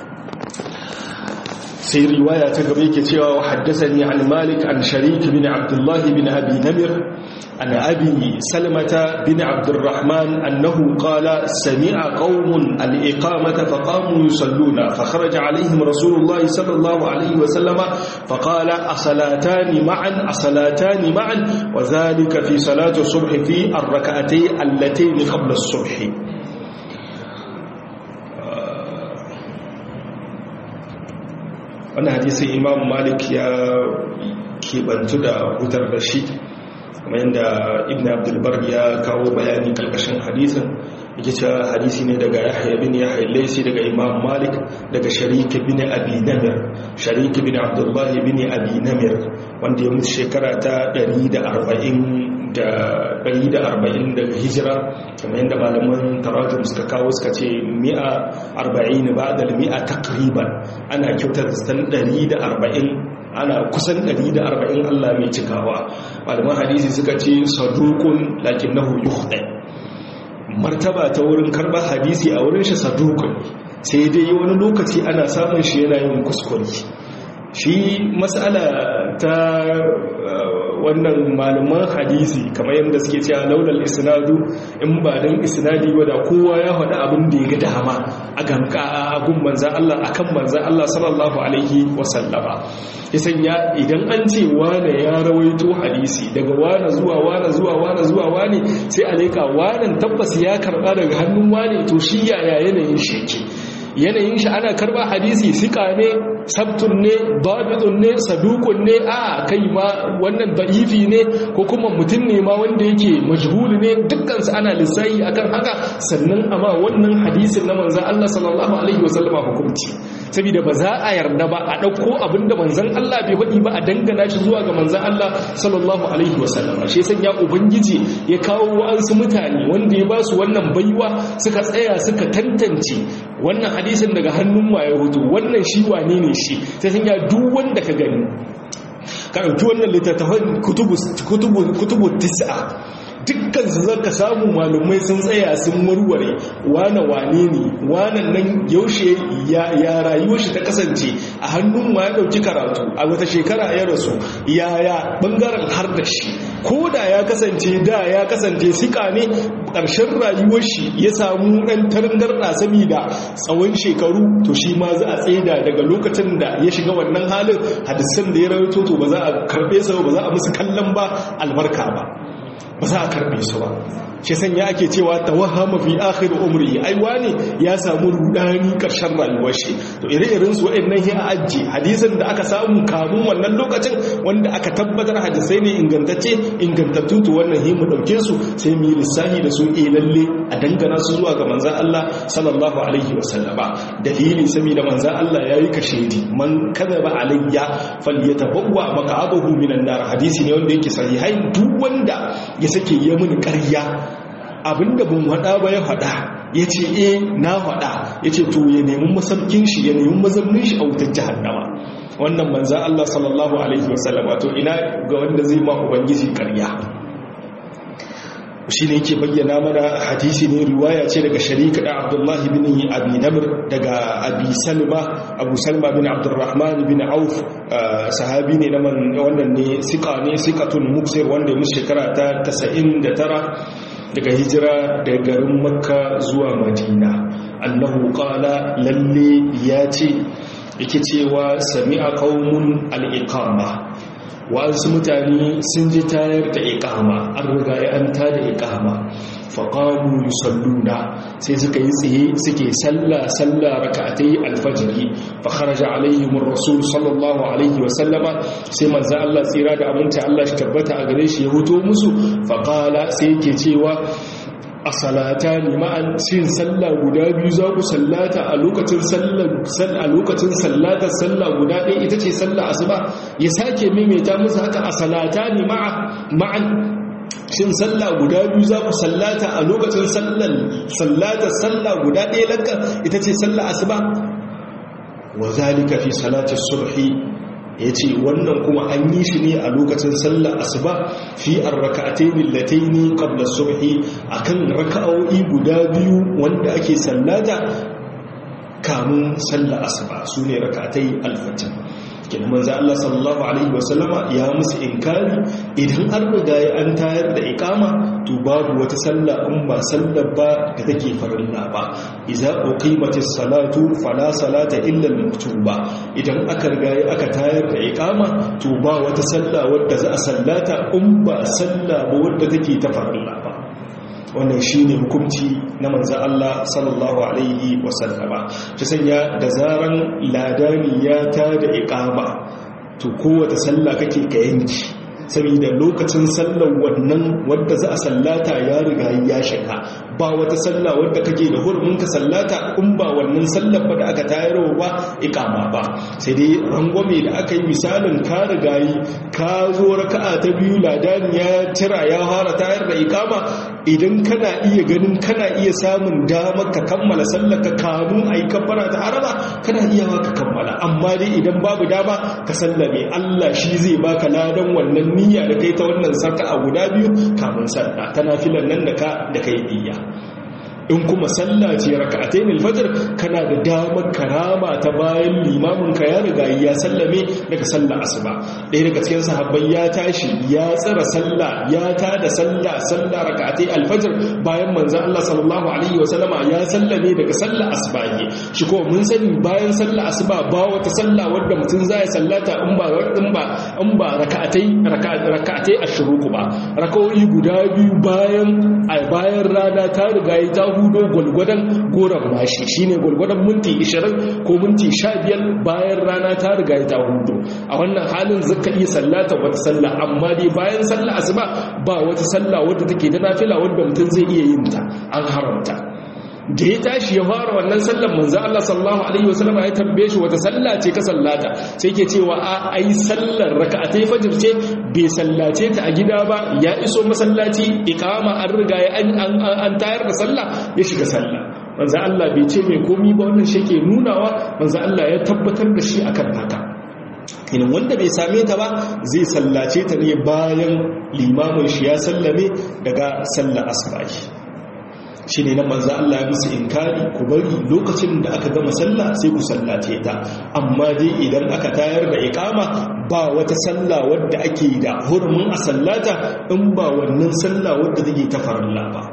S1: sai riwaya ta gaba yake cewa haddathani an malik an sharik bin abdullah bin abi namir an abi salmata bin abdurrahman annahu qala sami'a qaumun al-iqamata faqamu yusalluna fakharaja alaihim rasulullah sallallahu alaihi wa sallama faqala asalatani ma'an asalatani ma'an wa dhalika fi salati subh fi ar-rak'atayn allatayn qabla as-subh wannan hadisin imam malik ya kebantu da hutar da shi kuma yadda ibn abdulbar ya kawo bayani kalkashin hadisin yake cewa hadisi ne daga yahya bin yahya laisi daga imam malik daga sharik bin abi namir sharik bin abdullah bin abi namir wanda ya mutu shekara ta 140 da 140 daga hijira kamar yadda malaman tarajum suka kawo suka ce 140 ba da 100 takriban ana kyautar san 140 ana kusan 140 Allah mai cikawa malaman hadisi suka ce sadukun lakinnahu yukhda martaba ta wurin karbar hadisi a wurin shi sadukun sai dai wani lokaci ana samun shi yana yin kuskure shi matsala ta wannan malaman hadisi kamar yadda suke cewa laulal isnadu in ba dan isnadi ba da kowa ya faɗi abin da ya ga dama a ganka a gun manzan Allah akan manzan Allah sallallahu alaihi wasallama ya sanya idan an ce wane ya rawaito hadisi daga wane zuwa wane zuwa wane zuwa wane sai a leka wanan tabbas ya karba daga hannun wane to shi yaya yanayin shi yake yanayin shi ana karba hadisi sika ne sabtun ne babidun ne sadukun ne a kai ma wannan da'ifi ne ko kuma mutum ne ma wanda yake majhuli ne dukkansu ana lissayi akan haka sannan amma wannan hadisin na manzan Allah sallallahu alaihi wasallama hukunci saboda ba za a yarda ba a ɗauko abinda manzan Allah bai faɗi ba a dangana shi zuwa ga manzan Allah sallallahu alaihi wasallama shi sanya ubangiji ya kawo wa'ansu mutane wanda ya ba su wannan baiwa suka tsaya suka tantance wannan hadisin daga hannun waye hutu wannan shi wane ne shi sai sun ya duk wanda ka gani ka ɗauki wannan littattafan kutubu tis'a dukkan su zaka samu malumai sun tsaya sun warware wane wane ne wanan nan yaushe ya rayuwar shi ta kasance a hannun wa ya dauki karatu a wata shekara ya rasu yaya bangaren har da shi ko da ya kasance da ya kasance sika ne ƙarshen rayuwar shi ya samu ɗan tarangarɗa saboda tsawon shekaru to shi ma za a tsaida daga lokacin da ya shiga wannan halin hadisan da ya rawaito to ba za a karɓe su ba za a musu kallon ba albarka ba ba za a karbe su ba shi sanya ake cewa tawahama fi akhir umri ai wani ya samu rudani karshen rayuwar shi to ire-iren su waɗannan hi a ajji hadisin da aka samu kamun wannan lokacin wanda aka tabbatar hadisai ne ingantacce ingantattu to wannan hi mu dauke su sai mu yi lissafi da su eh lalle a dangana su zuwa ga manzon Allah sallallahu alaihi wasallama dalili saboda manzon Allah yayi kashedi man kadaba alayya falyatabawwa maq'adahu minan nar hadisi ne wanda yake sahihai duk wanda ya sake yi mini ƙarya abinda bin haɗa ba ya haɗa ya ce e na haɗa ya ce to ya nemi masaukin shi ya nemi mazaunin shi a wutar jihannama wannan manzan Allah sallallahu Alaihi wasallama to ina ga wanda zai ma ubangiji ƙarya shi ne yake bayyana mana hadisi ne riwaya ce daga sharika da abdullahi bin abi namr daga abi salma abu salma bin abdurrahman bin auf sahabi ne na wannan ne sika ne sikatun muksir wanda ya musu shekara ta 99 daga hijira daga garin makka zuwa madina annahu qala lalle ya ce yake cewa sami'a qaumun al-iqama wa'ansu mutane sun ji tayar da ikama an riga ya an tada ikama faƙamu yusalluna sai suka yi tsaye suke salla salla raka'atai alfajiri fa kharaja alaihim rasul sallallahu alaihi wa sallama sai manzo Allah tsira da aminta Allah shi tabbata a gare shi ya hoto musu fa qala sai yake cewa a salata ne ma'an sin sallah guda biyu za ku sallata a lokacin a lokacin sallatar sallah guda ɗaya ita ce sallah asuba ya sake maimaita musu haka a salata ne ma'an shin sallah guda biyu za ku sallata a lokacin sallatar sallah guda ɗaya lanka ita ce sallah asuba wa zalika fi salatar subhi ya ce wannan kuma an yi shi ne a lokacin sallar asuba fi an raka'atai millataini qabla subhi akan raka'o'i guda biyu wanda ake sallata kamun sallar asuba su ne raka'atai alfajr kenan manzo Allah sallallahu alaihi wasallama ya musu inkari idan an riga ya an tayar da iqama to babu wata sallah in ba sallar ba da take farilla ba idza uqimatis salatu fala salata illa al-maktuba idan aka riga ya aka tayar da iqama to ba wata sallah wadda za a sallata in ba sallah ba wadda take ta farilla ba wannan shi ne hukunci na manzan Allah sallallahu Alaihi wasallama ta sanya da zaran ladani ya ta da iƙama to kowata sallah kake ka yanki saboda lokacin sallar wannan wadda za a sallata ya riga ya shiga ba wata sallah wadda kake da hurumin ka sallata in ba wannan sallar ba da aka tayarwa ba ikama ba sai dai rangwame da aka yi misalin ka riga yi ka zo raka'a ta biyu ladani ya tira ya fara tayar da ikama idan kana iya ganin kana iya samun damar ka kammala sallar ka kamun a yi kabbara ta haraba kana iya ka kammala amma dai idan babu dama ka sallame Allah shi zai baka ladan wannan niyya da kai ta wannan sarka a guda biyu kamun sallah ta nafilan nan da ka da kai niyya in kuma sallah ce raka'atayn al-fajr kana da damar karama ta bayan limamin ka ya riga ya sallame daga sallah asuba ɗaya daga cikin sahabbai ya tashi ya tsara sallah ya tada sallah sallah raka'atay al-fajr bayan manzon Allah sallallahu alaihi wa sallama ya sallame daga sallah asuba shi ko mun sani bayan sallah asuba ba wata sallah wadda mutum zai sallata in ba in ba in ba raka'atai raka'atai ashruku ba raka'o'i guda biyu bayan bayan rana ta riga ta hudo gulgudan goran mashi shine gulgudan minti 20 ko minti 15 bayan rana ta riga ta hudo a wannan halin zaka iya sallata wata sallah amma dai bayan sallah asuba ba wata sallah wadda take da nafila wadda mutum zai iya yin ta an haramta da ya tashi ya fara wannan sallar manzo Allah sallallahu alaihi wasallam ya tambaye shi wata salla ce ka sallata sai ke cewa a ai sallar raka'atai fajr ce bai sallace ta a gida ba ya iso masallaci iqama an riga ya an an tayar da sallah ya shiga sallah manzo Allah bai ce mai komi ba wannan shi ke nunawa manzo Allah ya tabbatar da shi akan haka idan wanda bai same ta ba zai sallace ta ne bayan limamin shi ya sallame daga sallar asbahi shi ne nan manzo Allah ya musu inkari ku bari lokacin da aka gama sallah sai ku sallace ta amma dai idan aka tayar da iqama ba wata sallah wadda ake da hurumin a sallata in ba wannan sallah wadda take ta farilla ba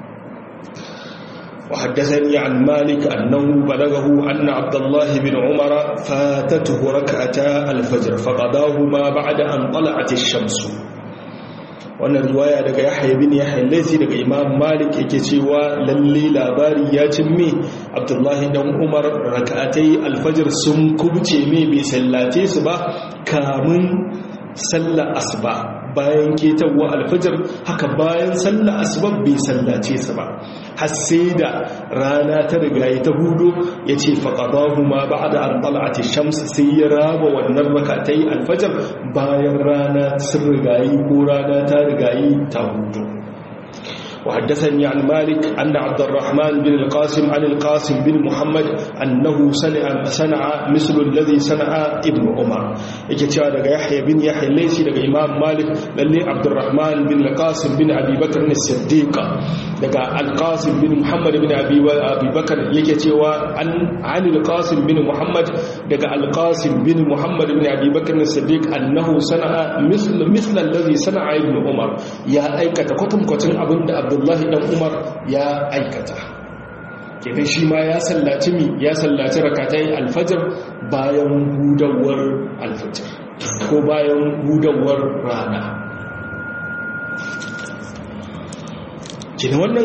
S1: وحدثني عن مالك أنه بلغه أن عبد الله بن عمر فاتته ركعتا الفجر فقضاهما بعد أن طلعت الشمس wannan riwaya daga yahya bin yahya laisi daga imam malik yake cewa lalle labari ya cimme abdullahi dan umar rak'atai alfajr sun kubce me bai sallace su ba kamun sallar asuba bayan ketawa alfajr haka bayan sallar asuba bai sallace su ba har sai da rana ta riga ta hudu ya ce faƙaɗahu ma ba da an ɗal'ati shamsu sai ya raba wannan rakatai alfajar bayan rana sun rigayi ko rana ta rigayi ta hudu وحدثني عن مالك أن عبد الرحمن بن القاسم عن القاسم بن محمد أنه صنع صنع مثل الذي صنع ابن عمر يكتشى دغ يحيى بن يحيى ليسي دغ إمام مالك للي عبد الرحمن بن القاسم بن أبي بكر الصديق دغ القاسم بن محمد بن أبي أبي بكر يكتشى عن عن القاسم بن محمد دغ القاسم بن محمد بن أبي بكر الصديق أنه صنع مثل مثل الذي صنع ابن عمر يا أيكة كتم كتم أبن abdullahi dan umar ya aikata kenan shi ma ya sallaci mi ya sallaci rakatai alfajir bayan hudawar alfajir ko bayan hudawar rana kenan wannan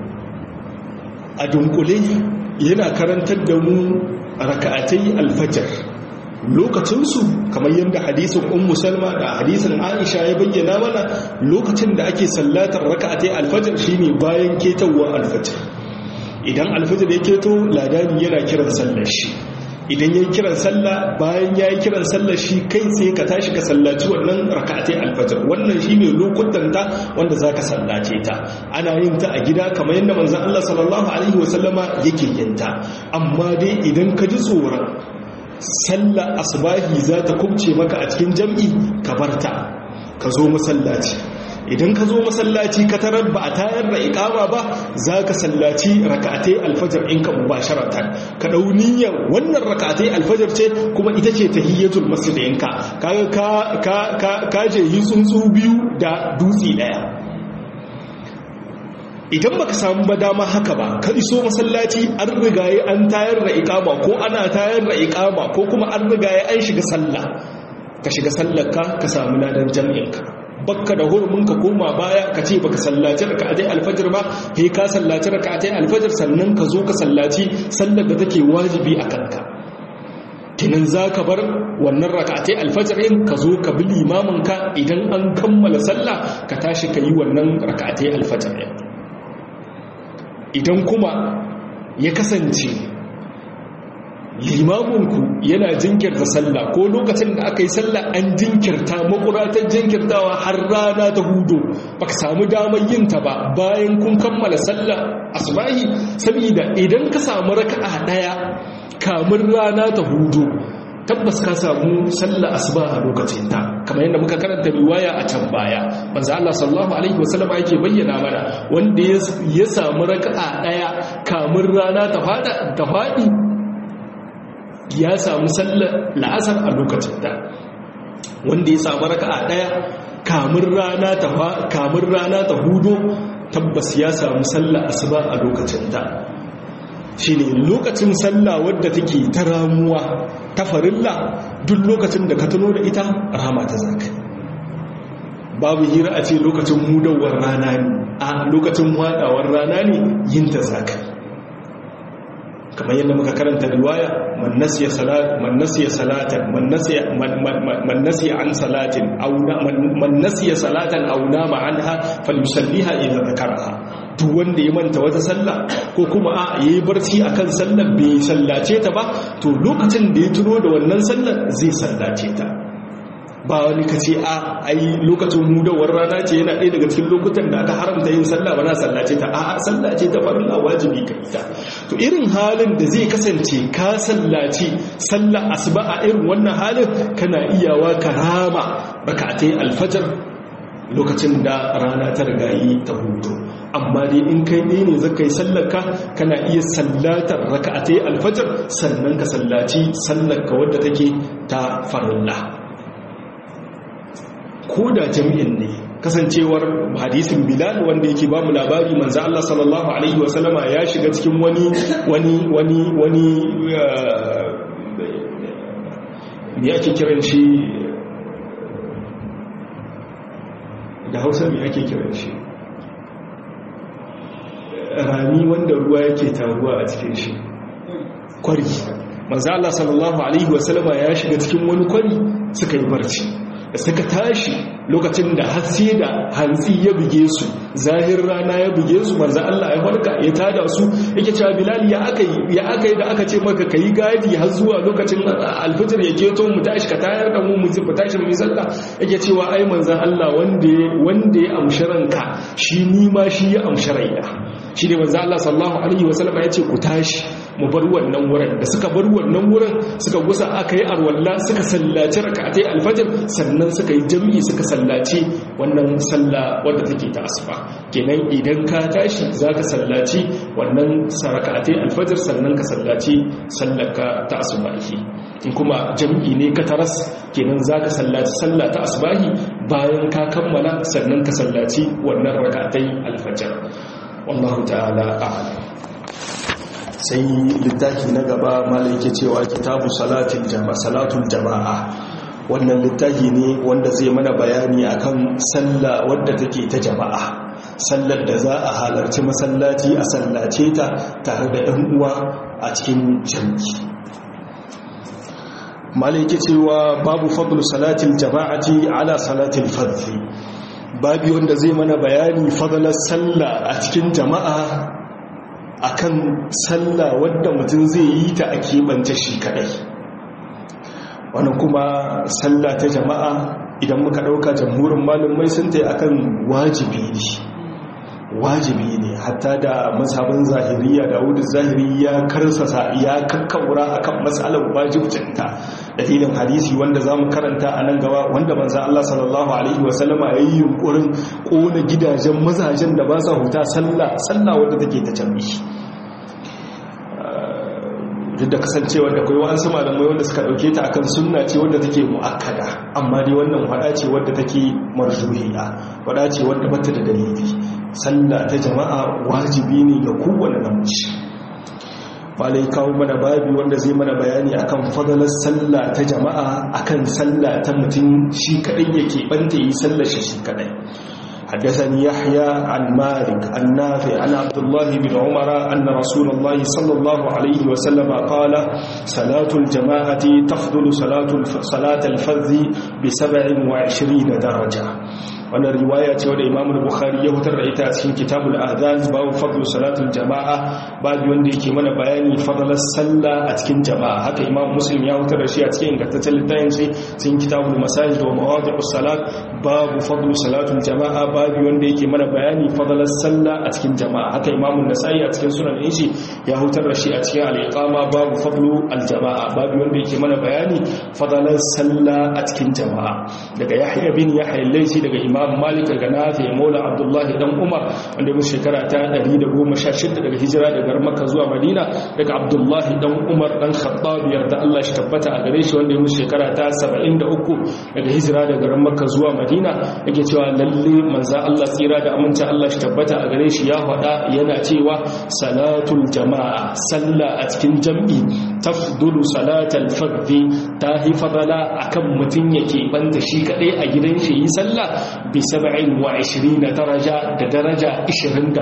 S1: a dunkule yana karantar da mu raka'atai alfajir lokacinsu kamar yadda hadisin ummu salma da hadisin aisha ya bayyana mana lokacin da ake sallatar raka'atai alfajir shine bayan ketowar alfajir idan alfajir ya keto ladani yana kiran sallar shi idan yayi kiran sallah bayan yayi kiran sallar shi kai sai ka tashi ka sallaci wannan raka'atai alfajir wannan shine lokutan ta wanda zaka sallace ta ana yin ta a gida kamar yadda manzon Allah sallallahu alaihi wasallama yake yin ta amma dai idan ka ji tsoron sallar asbahi za ta kubce maka a cikin jam'i ka barta ka zo masallaci idan ka zo masallaci ka tarar ba a tayar da ikama ba za ka sallaci raka'atai alfajar in ka mubasharatan ka dau niyyar wannan raka'atai alfajar ce kuma ita ce tahiyyatul masjid ɗinka kaga ka ka ka je yi tsuntsu biyu da dutse daya idan baka samu ba dama haka ba ka iso masallaci an rigaye an tayar da ikama ko ana tayar da ikama ko kuma an rigaye an shiga sallah ka shiga sallar ka ka samu ladan jami'in ka bakka da hurumin ka koma baya ka ce baka sallaci raka'atai alfajir ba sai ka sallaci raka'atai alfajir sannan ka zo ka sallaci sallar da take wajibi a kanka kinan za ka bar wannan raka'atai alfajir in ka zo ka bi limamin ka idan an kammala sallah ka tashi ka yi wannan raka'atai alfajir din idan kuma ya kasance limaminku yana jinkirta sallah ko lokacin da aka yi sallah an jinkirta makuratar jinkirtawa har rana ta hudu ba ka samu damar yin ta ba bayan kun kammala sallah asbahi saboda idan ka samu raka'a daya kamun rana ta hudu tabbas ka samu sallar asuba a lokacin ta kamar yadda muka karanta riwaya a can baya manzo Allah sallallahu alaihi wasallam yake bayyana mana wanda ya samu raka'a daya kamun rana ta fada ta fadi ya samu sallar la'asar a lokacin ta wanda ya samu raka'a daya kamun rana ta kamun rana ta hudo tabbas ya samu sallar asuba a lokacin ta shine lokacin sallah wadda take ta ramuwa ta farilla duk lokacin da ka tuno da ita rahama ta zaka babu hira a ce lokacin hudawar rana ne a lokacin wadawar rana ne yin ta zaka kamar yadda muka karanta riwaya man nasiya salat man nasiya salatan man nasiya man nasiya an salatin aw man nasiya salatan aw nama anha falyusalliha idza dhakaraha duk wanda ya manta wata sallah ko kuma a yayi barci akan sallar bai sallace ta ba to lokacin da ya tuno da wannan sallar zai sallace ta ba wani ka ce a ai lokacin hudawar rana ce yana ɗaya daga cikin lokutan da aka haramta yin sallah ba na sallace ta a sallace ta farilla wajibi ka ita to irin halin da zai kasance ka sallace sallah asuba a irin wannan halin kana iyawa karama rakatai alfajar lokacin da rana ta rigayi ta hutu amma dai in kai ne ne zaka yi sallarka kana iya sallatar raka'atai alfajar sannan ka sallaci sallarka wadda take ta farilla ko da jami'in ne kasancewar hadisin bilal wanda yake bamu labari manzo Allah sallallahu alaihi wasallama ya shiga cikin wani wani wani wani me ake kiran shi da hausa mai ake kiran shi rami wanda ruwa yake taruwa a cikin shi kwari manzo Allah sallallahu alaihi wasallama ya shiga cikin wani kwari suka yi barci da suka tashi lokacin da hatsi da hantsi ya buge su zahir rana ya buge su manzo Allah ya farka ya tada su yake cewa Bilal ya aka yi ya aka yi da aka ce maka kai gadi har zuwa lokacin alfijir ya keto mu tashi ka tayar da mu mu tashi mu sallah yake cewa ai manzo Allah wanda wanda ya amshi ranka shi ni ma shi ya amshi raina shi ne manzo Allah sallallahu alaihi wasallam ya ce ku tashi mu bar wannan wurin da suka bar wannan wurin suka gusa aka yi arwalla suka sallaci raka'atai alfajr sannan suka yi jami'i suka sallaci wannan sallah wadda take ta asuba kenan idan ka tashi zaka sallaci wannan raka'atai alfajr sannan ka sallaci sallaka ta asubahi in kuma jami'i ne ka taras kenan zaka sallaci sallah ta asubahi bayan ka kammala sannan ka sallaci wannan raka'atai alfajr wallahu ta'ala a'lam sai littafi na gaba malai ke cewa kitabu salatul jama'a salatul jama'a wannan littafi ne wanda zai mana bayani akan sallah wadda take ta jama'a sallar da za a halarci masallaci a sallace ta tare da 'yan uwa a cikin jami'i malai ke cewa babu fadlu salatul jama'ati ala salatul fardhi babi wanda zai mana bayani fadalar sallah a cikin jama'a akan sallah wadda mutum zai yi ta a keɓance shi kadai wani kuma sallah ta jama'a idan muka ɗauka jamhurin malumai sun ta akan wajibi ne wajibi ne hatta da mazhabin zahiriya da wudu zahiri ya karsasa ya kakkaura akan matsalar wajibcinta dalilin hadisi wanda za mu karanta a nan gaba wanda manza Allah sallallahu alaihi wasallama ya yi yunkurin ƙona gidajen mazajen da ba sa huta sallah sallah wadda take ta canbi duk da kasancewa da kai wa'ansu malamai wanda suka dauke ta akan sunna ce wadda take mu'akkada amma dai wannan wada ce wadda take marjuhiya wada ce wadda bata da dalili sallah ta jama'a wajibi ne ga kowane namiji malai kawo mana babi wanda zai mana bayani akan fadalar sallah ta jama'a akan sallah ta mutum shi kadai yake banta yi sallar shi shi kadai حدثني يحيى عن مالك النافع عن عبد الله بن عمر أن رسول الله صلى الله عليه وسلم قال صلاة الجماعة تفضل صلاة صلاة الفذ بسبع وعشرين درجة wannan riwaya ce wadda imam bukhari ya hutar da ita a cikin kitabul adhan babu fadlu salatul jama'a babu wanda yake mana bayani fadlar sallah a cikin jama'a haka imam muslim ya hutar da shi a cikin ingantaccen littafin shi cikin kitabul masajid wa mawadi'us salat babu fadlu salatul jama'a babu wanda yake mana bayani fadalar sallah a cikin jama'a haka imamu nasa'i a cikin sunan shi ya hutar da shi a cikin al-iqama babu fadlu al-jama'a babu wanda yake mana bayani fadalar sallah a cikin jama'a daga yahya bin yahya al-laysi daga imam malik daga nafi maula abdullah dan umar wanda mu shekara ta 116 daga hijira daga makka zuwa madina daga abdullah dan umar dan khattab yarda Allah shi tabbata a gare shi wanda mu shekara ta 73 daga hijira daga makka zuwa madina yake cewa lalle manzo Allah tsira da aminta Allah shi tabbata a gare shi ya faɗa yana cewa salatul jama'a sallah a cikin jam'i tafdulu salatal fardhi ta hi fadala akan mutun yake banda shi kadai a gidan shi yi sallah bi 27 daraja da daraja 27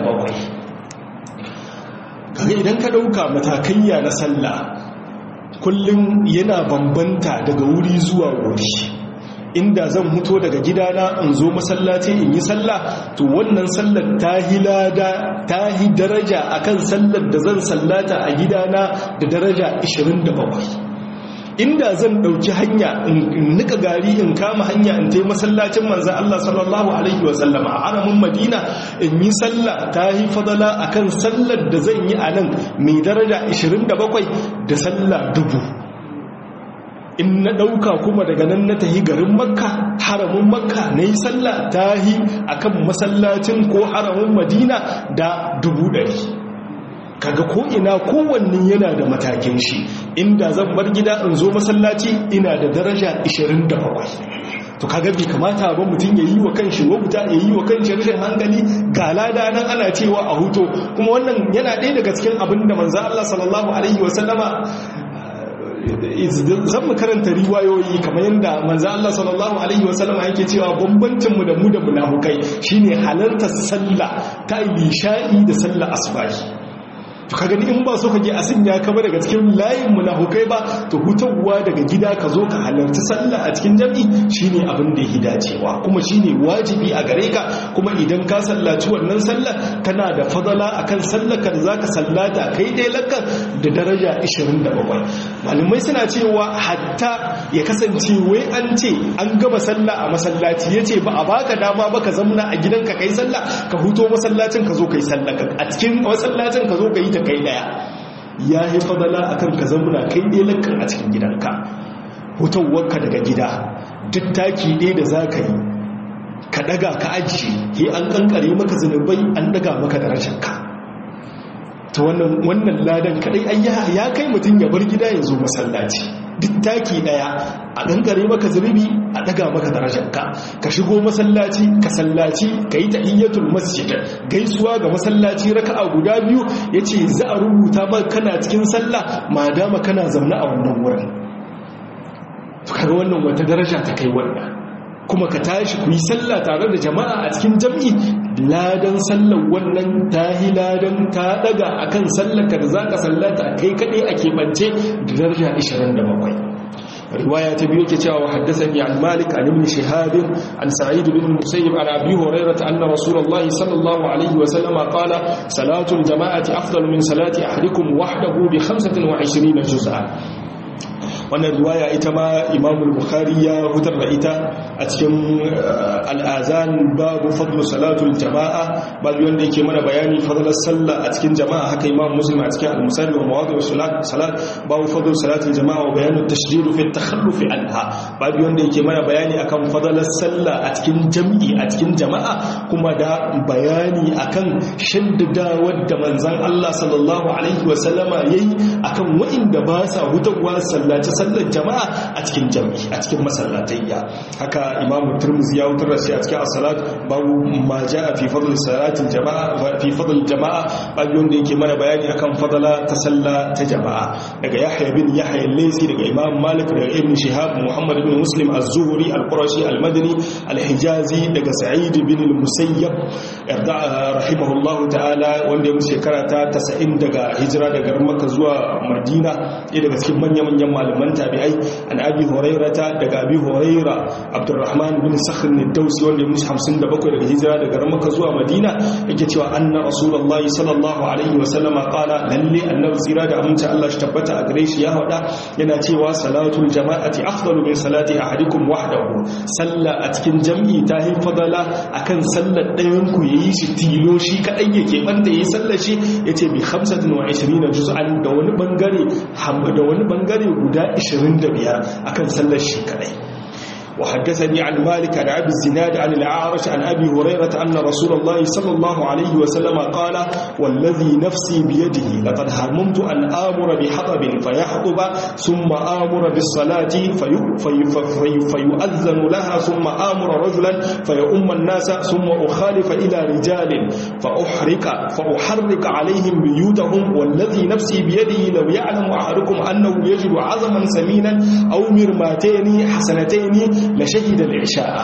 S1: kaga idan ka dauka matakaiya na sallah kullum yana bambanta daga wuri zuwa wuri inda zan muto daga gidana in zo masallaci in yi sallah to wannan sallar ta hi lada ta hi daraja akan sallar da zan sallata a gidana da daraja 27 inda zan dauki hanya in nika gari in kama hanya in tai masallacin manzon Allah sallallahu alaihi wa sallama a haramin Madina in yi sallah ta hi fadala akan sallar da zan yi a nan mai daraja 27 da sallah dubu in na ɗauka kuma daga nan na tahi garin makka haramun makka na yi sallah tahi a kan masallacin ko haramun madina da dubu ɗari kaga ko'ina kowanne yana da matakin shi inda zan bar gida in zo masallaci ina da daraja 27 to kaga bai kamata ba mutum ya yi wa kanshi wauta ya yi wa kanshi rashin hankali ga lada nan ana cewa a huto kuma wannan yana ɗaya daga cikin abin da manzo Allah sallallahu alaihi wasallama zan mu karanta riwayoyi kamar yadda manzo Allah sallallahu alaihi wasallam yake cewa bambancin mu da mu da munafukai shine halartar sallah ta isha'i da sallah asbahi to ka gani in ba so ka je a sanya ka ba daga cikin layin munafukai ba to hutawa daga gida ka zo ka halarci sallah a cikin jami'i shine abin da yake dacewa kuma shine wajibi a gare ka kuma idan ka sallaci wannan sallah kana da fadala akan sallar ka da zaka sallata kai dai lakka da daraja 27 malamai suna cewa hatta ya kasance wai an ce an gama sallah a masallaci yace ba a baka dama ba ka zamna a gidanka kai sallah ka huto masallacin ka zo kai sallah a cikin masallacin ka zo ka yi ta kai daya ya yi fadala a kan ka zamuna kai ɗelakan a cikin gidanka hutawarka daga gida duk taki ɗaya da za ka yi ka ɗaga ka ajiye ke an ƙanƙare maka zunubai an ɗaga maka da rashinka ta wannan ladan kaɗai ya kai mutum ya bar gida ya zo masallaci duk taki ɗaya a ƙanƙare maka zunubi a ɗaga maka darajarka ka shigo masallaci ka sallaci ka yi tahiyyatul masjid gaisuwa ga masallaci raka'a guda biyu yace za a rubuta maka kana cikin sallah ma dama kana zaune a wannan wurin to kaga wannan wata daraja ta kai wannan kuma ka tashi ku yi sallah tare da jama'a a cikin jam'i ladan sallar wannan tahi ladan ta daga akan sallar ka da zaka sallata kai kadai a keɓance da daraja 27 رواية بيوك تشاو حدثني عن مالك عن ابن شهاب عن سعيد بن المسيب عن أبي هريرة أن رسول الله صلى الله عليه وسلم قال صلاة الجماعة أفضل من صلاة أحدكم وحده بخمسة وعشرين جزءا wannan riwaya ita ma imamul bukhari ya hutar da ita a cikin al'azan babu fadlu salatul jama'a babu wanda yake mana bayani fadlar sallah a cikin jama'a haka imam muslim a cikin al-musalli wa mawadu salat babu fadlu salatul jama'a wa bayanu tashdid fi takhalluf anha babu wanda yake mana bayani akan fadlar sallah a cikin jam'i a cikin jama'a kuma da bayani akan shaddada wadda manzon Allah sallallahu alaihi wa sallama yayi akan wa'inda ba sa hutawa sallaci sallar jama'a a cikin jami'i a cikin masallatayya haka imam turmuzi ya wutar da shi a cikin as-salat babu ma jaa fi fadl salatil jama'a fi fadl jama'a babu wanda yake mana bayani akan fadala ta salla ta jama'a daga yahya bin yahya al-laysi daga imam malik daga ibn shihab muhammad bin muslim az-zuhri al-qurashi al-madani al-hijazi daga sa'id bin al-musayyab yarda rahimahullahu ta'ala wanda ya mutu shekara ta 90 daga hijira daga Makka zuwa Madina ɗaya daga cikin manya-manyan malaman tabi'ai an abi hurairata daga abi huraira abdurrahman bin sakhr ne dausi wanda ya mutu 57 daga hijira daga Makka zuwa Madina yake cewa anna rasulullahi sallallahu alaihi wa sallama qala lalle annabi tsira da aminci Allah shi tabbata a gare shi ya hada yana cewa salatul jama'ati afdalu min salati ahadikum wahdahu sallah a cikin jam'i ta hin fadala akan sallar ɗayan ku yayi shi tilo shi kadai yake banda yayi sallar shi yace bi 25 juz'an da wani bangare da wani bangare guda 25 akan sallar shi kadai وحدثني عن مالك عن أبي الزناد عن الأعرج عن أبي هريرة أن رسول الله صلى الله عليه وسلم قال والذي نفسي بيده لقد هممت أن آمر بحطب فيحطب ثم آمر بالصلاة في في في فيؤذن لها ثم آمر رجلا فيؤم الناس ثم أخالف إلى رجال فأحرق فأحرق عليهم بيوتهم والذي نفسي بيده لو يعلم أحدكم أنه يجد عظما سمينا أو مرماتين حسنتين la shahida al-isha'a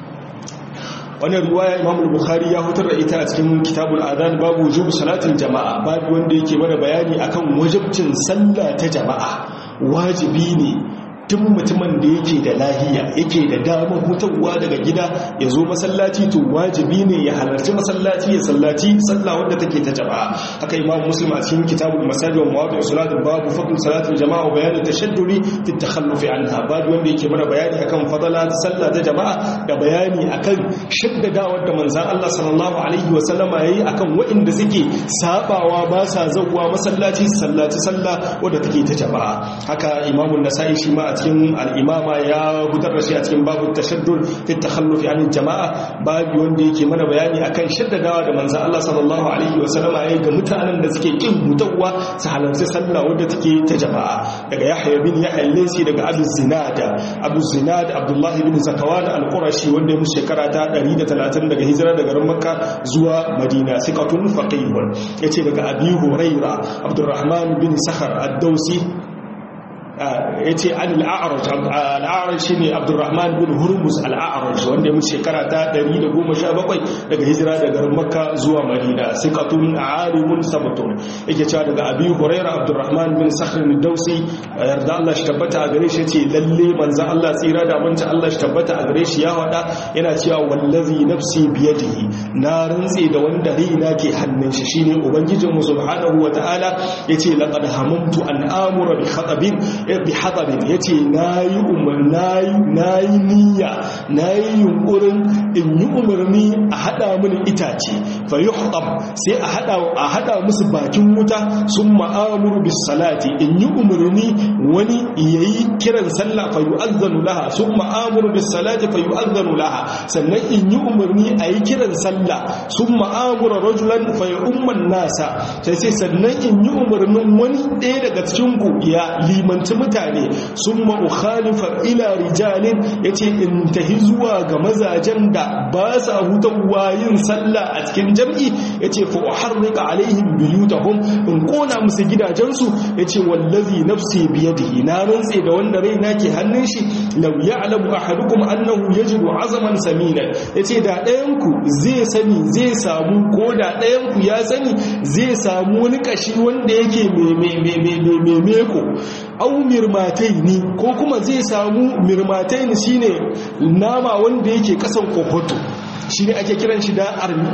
S1: wannan riwaya Imam al-Bukhari ya hutar da ita a cikin Kitabul Adhan babu wujub salatin jama'a babu wanda yake mana bayani akan wajibcin sallah ta jama'a wajibi ne duk mutumin da yake da lahiya yake da damar hutawa daga gida ya zo masallaci to wajibi ne ya halarci masallaci ya sallaci sallah wadda take ta jama'a haka imam muslim a cikin kitabul masajid wa mawadi salat babu fadl salatul jama'a wa bayan tashadduri fi takhalluf anha babu wanda yake mana bayani akan fadala ta sallah ta jama'a da bayani akan shaddadawa da manzon Allah sallallahu alaihi wa sallama yayi akan waɗanda suke sabawa ba sa zawwa masallaci sallaci sallah wadda take ta jama'a haka imamun nasa'i shi ma a cikin al'imama ya gudar da shi a cikin babu tashaddul fi takhallufi anil jama'a babu wanda yake mana bayani akan shaddadawa da manzon Allah sallallahu alaihi wa sallama yayi ga mutanen da suke kin mutawwa su halarci sallah wadda take ta jama'a daga Yahya bin Yahya al-Laysi daga Abu Zinad Abu Zinad Abdullah bin Zakawan al-Qurashi wanda ya shekara ta 130 daga hijira daga Makka zuwa Madina siqatun faqihun yace daga Abi Huraira Abdurrahman bin Sakhar ad-Dawsi ya ce an al'a'araj al'a'araj shi ne abdurrahman bin hurmus al'a'araj wanda ya mutu shekara ta 117 daga hijira daga makka zuwa madina sikatun alimun sabatun yake cewa daga abi huraira abdurrahman bin sakhrin dausi yarda Allah shi tabbata a gare shi ce lalle manzan Allah tsira da abinci Allah shi tabbata a gare shi ya wada yana cewa wallazi nafsi biyadihi na rantse da wanda raina ke hannun shi shine ubangijinmu subhanahu wataala yace laqad hamamtu an amura bi khatabin bi hadarin ya ce na yi nayi niyya na yi yunkurin in yi umarni a hada mini itace fa yi sai a hada musu bakin wuta sun ma'amuru bis salati in yi umarni wani ya yi kiran sallah fa yi azzanu laha sun ma'amuru bis salati fa yi azzanu laha sannan in yi umarni a yi kiran sallah sun ma'amura rajulan fa yi umman nasa sai sai sannan in yi umarnin wani ɗaya daga cikin ku ya limanci mutane sun ma'ukhalifa ila rijalin ya ce in tahi zuwa ga mazajen da ba sa hutawa yin sallah a cikin jam'i ya ce fa'uharrika alaihim biyu ta hun in kona musu gidajensu ya ce wallazi nafsi biyadihi na rantse da wanda rai na ke hannun shi lau ya alamu a hadukum annahu ya jiru azaman saminan ya ce da ɗayanku zai sani zai samu ko da ɗayanku ya sani zai samu wani ƙashi wanda yake mai meko au mirmatai ne ko kuma zai samu mirmatai ne shine nama wanda yake kasan kokoto shi ne ake kiran shi da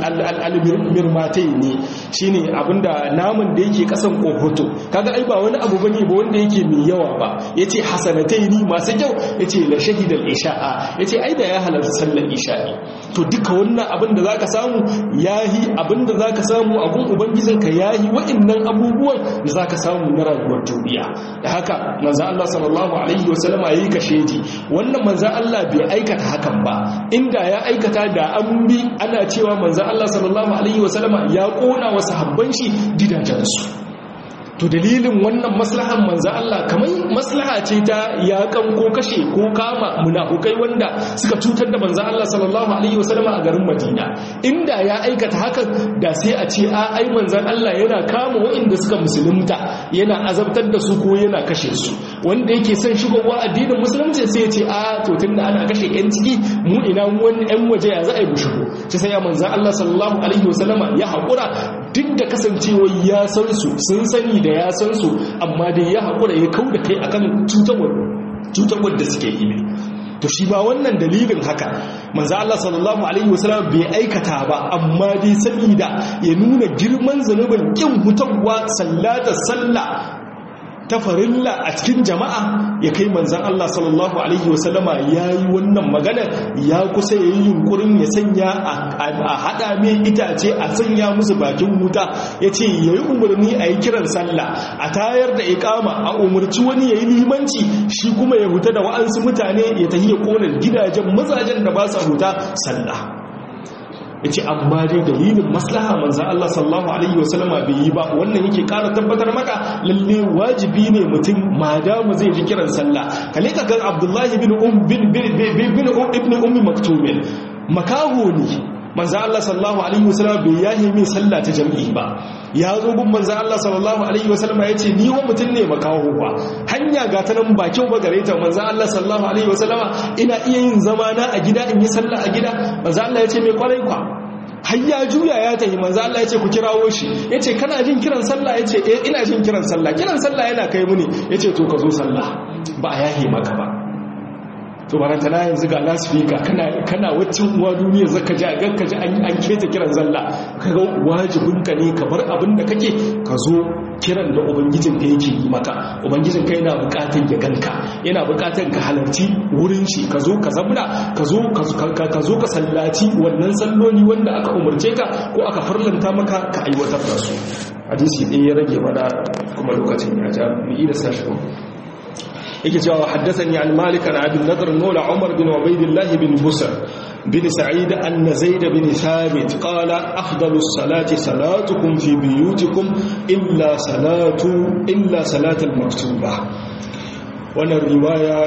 S1: almirmatai ne shi ne abinda namun da yake kasan kohoto kaga ai ba wani abu bane ba wanda yake mai yawa ba ya ce hasanatai ne masu kyau ya ce la shahidar isha'a ya ce ai da ya halarta sallar isha'i to duka wannan abin da za ka samu ya yi abin da za ka samu abin ubangijinka ya yi wa'innan abubuwan da za ka samu na rayuwar duniya da haka manzan Allah sallallahu alaihi wasallama ya yi kashedi wannan manzan Allah bai aikata hakan ba inda ya aikata da an bi ana cewa manzan Allah sallallahu Alaihi wasallama ya ƙona wasu habban shi gidajensu to dalilin wannan maslahan manzan Allah kamar maslaha ce ta yakan ko kashe ko kama munafukai wanda suka cutar da manzan Allah sallallahu alaihi wasallama a garin Madina inda ya aikata hakan da sai a ce a ai manzan Allah yana kama waɗanda suka musulunta yana azabtar da su ko yana kashe su
S2: wanda yake son shigowa addinin musulunci sai ya ce a to tunda ana kashe yan ciki mu ina wani yan waje ya za a yi shigo ci sai ya manzan Allah sallallahu alaihi wasallama ya haƙura duk da kasancewa ya san su sun sani da ya san su amma dai ya haƙura ya kau da kai akan cutarwar da suke yi ne to shi ba wannan dalilin haka manzo Allah sallallahu alaihi wasallam bai aikata ba amma dai saboda ya nuna girman zanubin kin hutawa sallata sallah ta farilla a cikin jama'a ya kai manzan Allah sallallahu Alaihi wasallama ya yi wannan magana ya kusa ya yi yunkurin ya sanya a haɗa mai itace a sanya musu bakin wuta ya ce ya yi umarni a yi kiran sallah a tayar da ikama a umarci wani ya yi limanci shi kuma ya huta da wa'ansu mutane ya tafi ya ƙonar gidajen mazajen da ba sa huta sallah ya ce amma dai dalilin maslaha manzan Allah sallallahu Alaihi wasallama bai yi ba wannan yake ƙara tabbatar maka lalle wajibi ne mutum madamu zai ji kiran sallah kale ka gan abdullahi bin ibn ummi maktumin makaho ne manzan Allah sallallahu Alaihi wasallama bai yahi min sallah ta jam'i ba ya zo gun manzan Allah sallallahu Alaihi wasallama ya ce ni wa mutum ne makaho ba hanya ga ta nan ba kyau ba gare ta manzan Allah sallallahu Alaihi wasallama ina iya yin zama na a gida in yi sallah a gida manzan Allah ya ce mai kwarai kwa har ya juya ya tafi manzo Allah ya ce ku kirawo shi yace kana jin kiran sallah yace eh ina jin kiran sallah kiran sallah yana kai muni yace to ka zo sallah ba a yahe maka ba to baranta na yanzu ga lasfika kana kana waccin uwa duniya zaka ji a ganka ji an an keta kiran sallah kaga wajibin ka ne ka bar abin da kake ka zo kiran da ubangijin ka yake yi maka ubangijin ka yana bukatun ya ganka yana bukatun ka halarci wurin shi ka zo ka zabura ka zo ka zo ka sallaci wannan salloli wanda aka umarce ka ko aka farlanta maka ka aiwatar da su hadisi ɗaya ya rage mana kuma lokacin ya ja mu yi da sashi yake cewa haddathani an malik an abin nadr nola umar bin ubaidillah bin busr bin sa'id an zaid bin thabit qala afdalus salati salatukum fi buyutikum illa salatu illa salatul maktuba wannan riwaya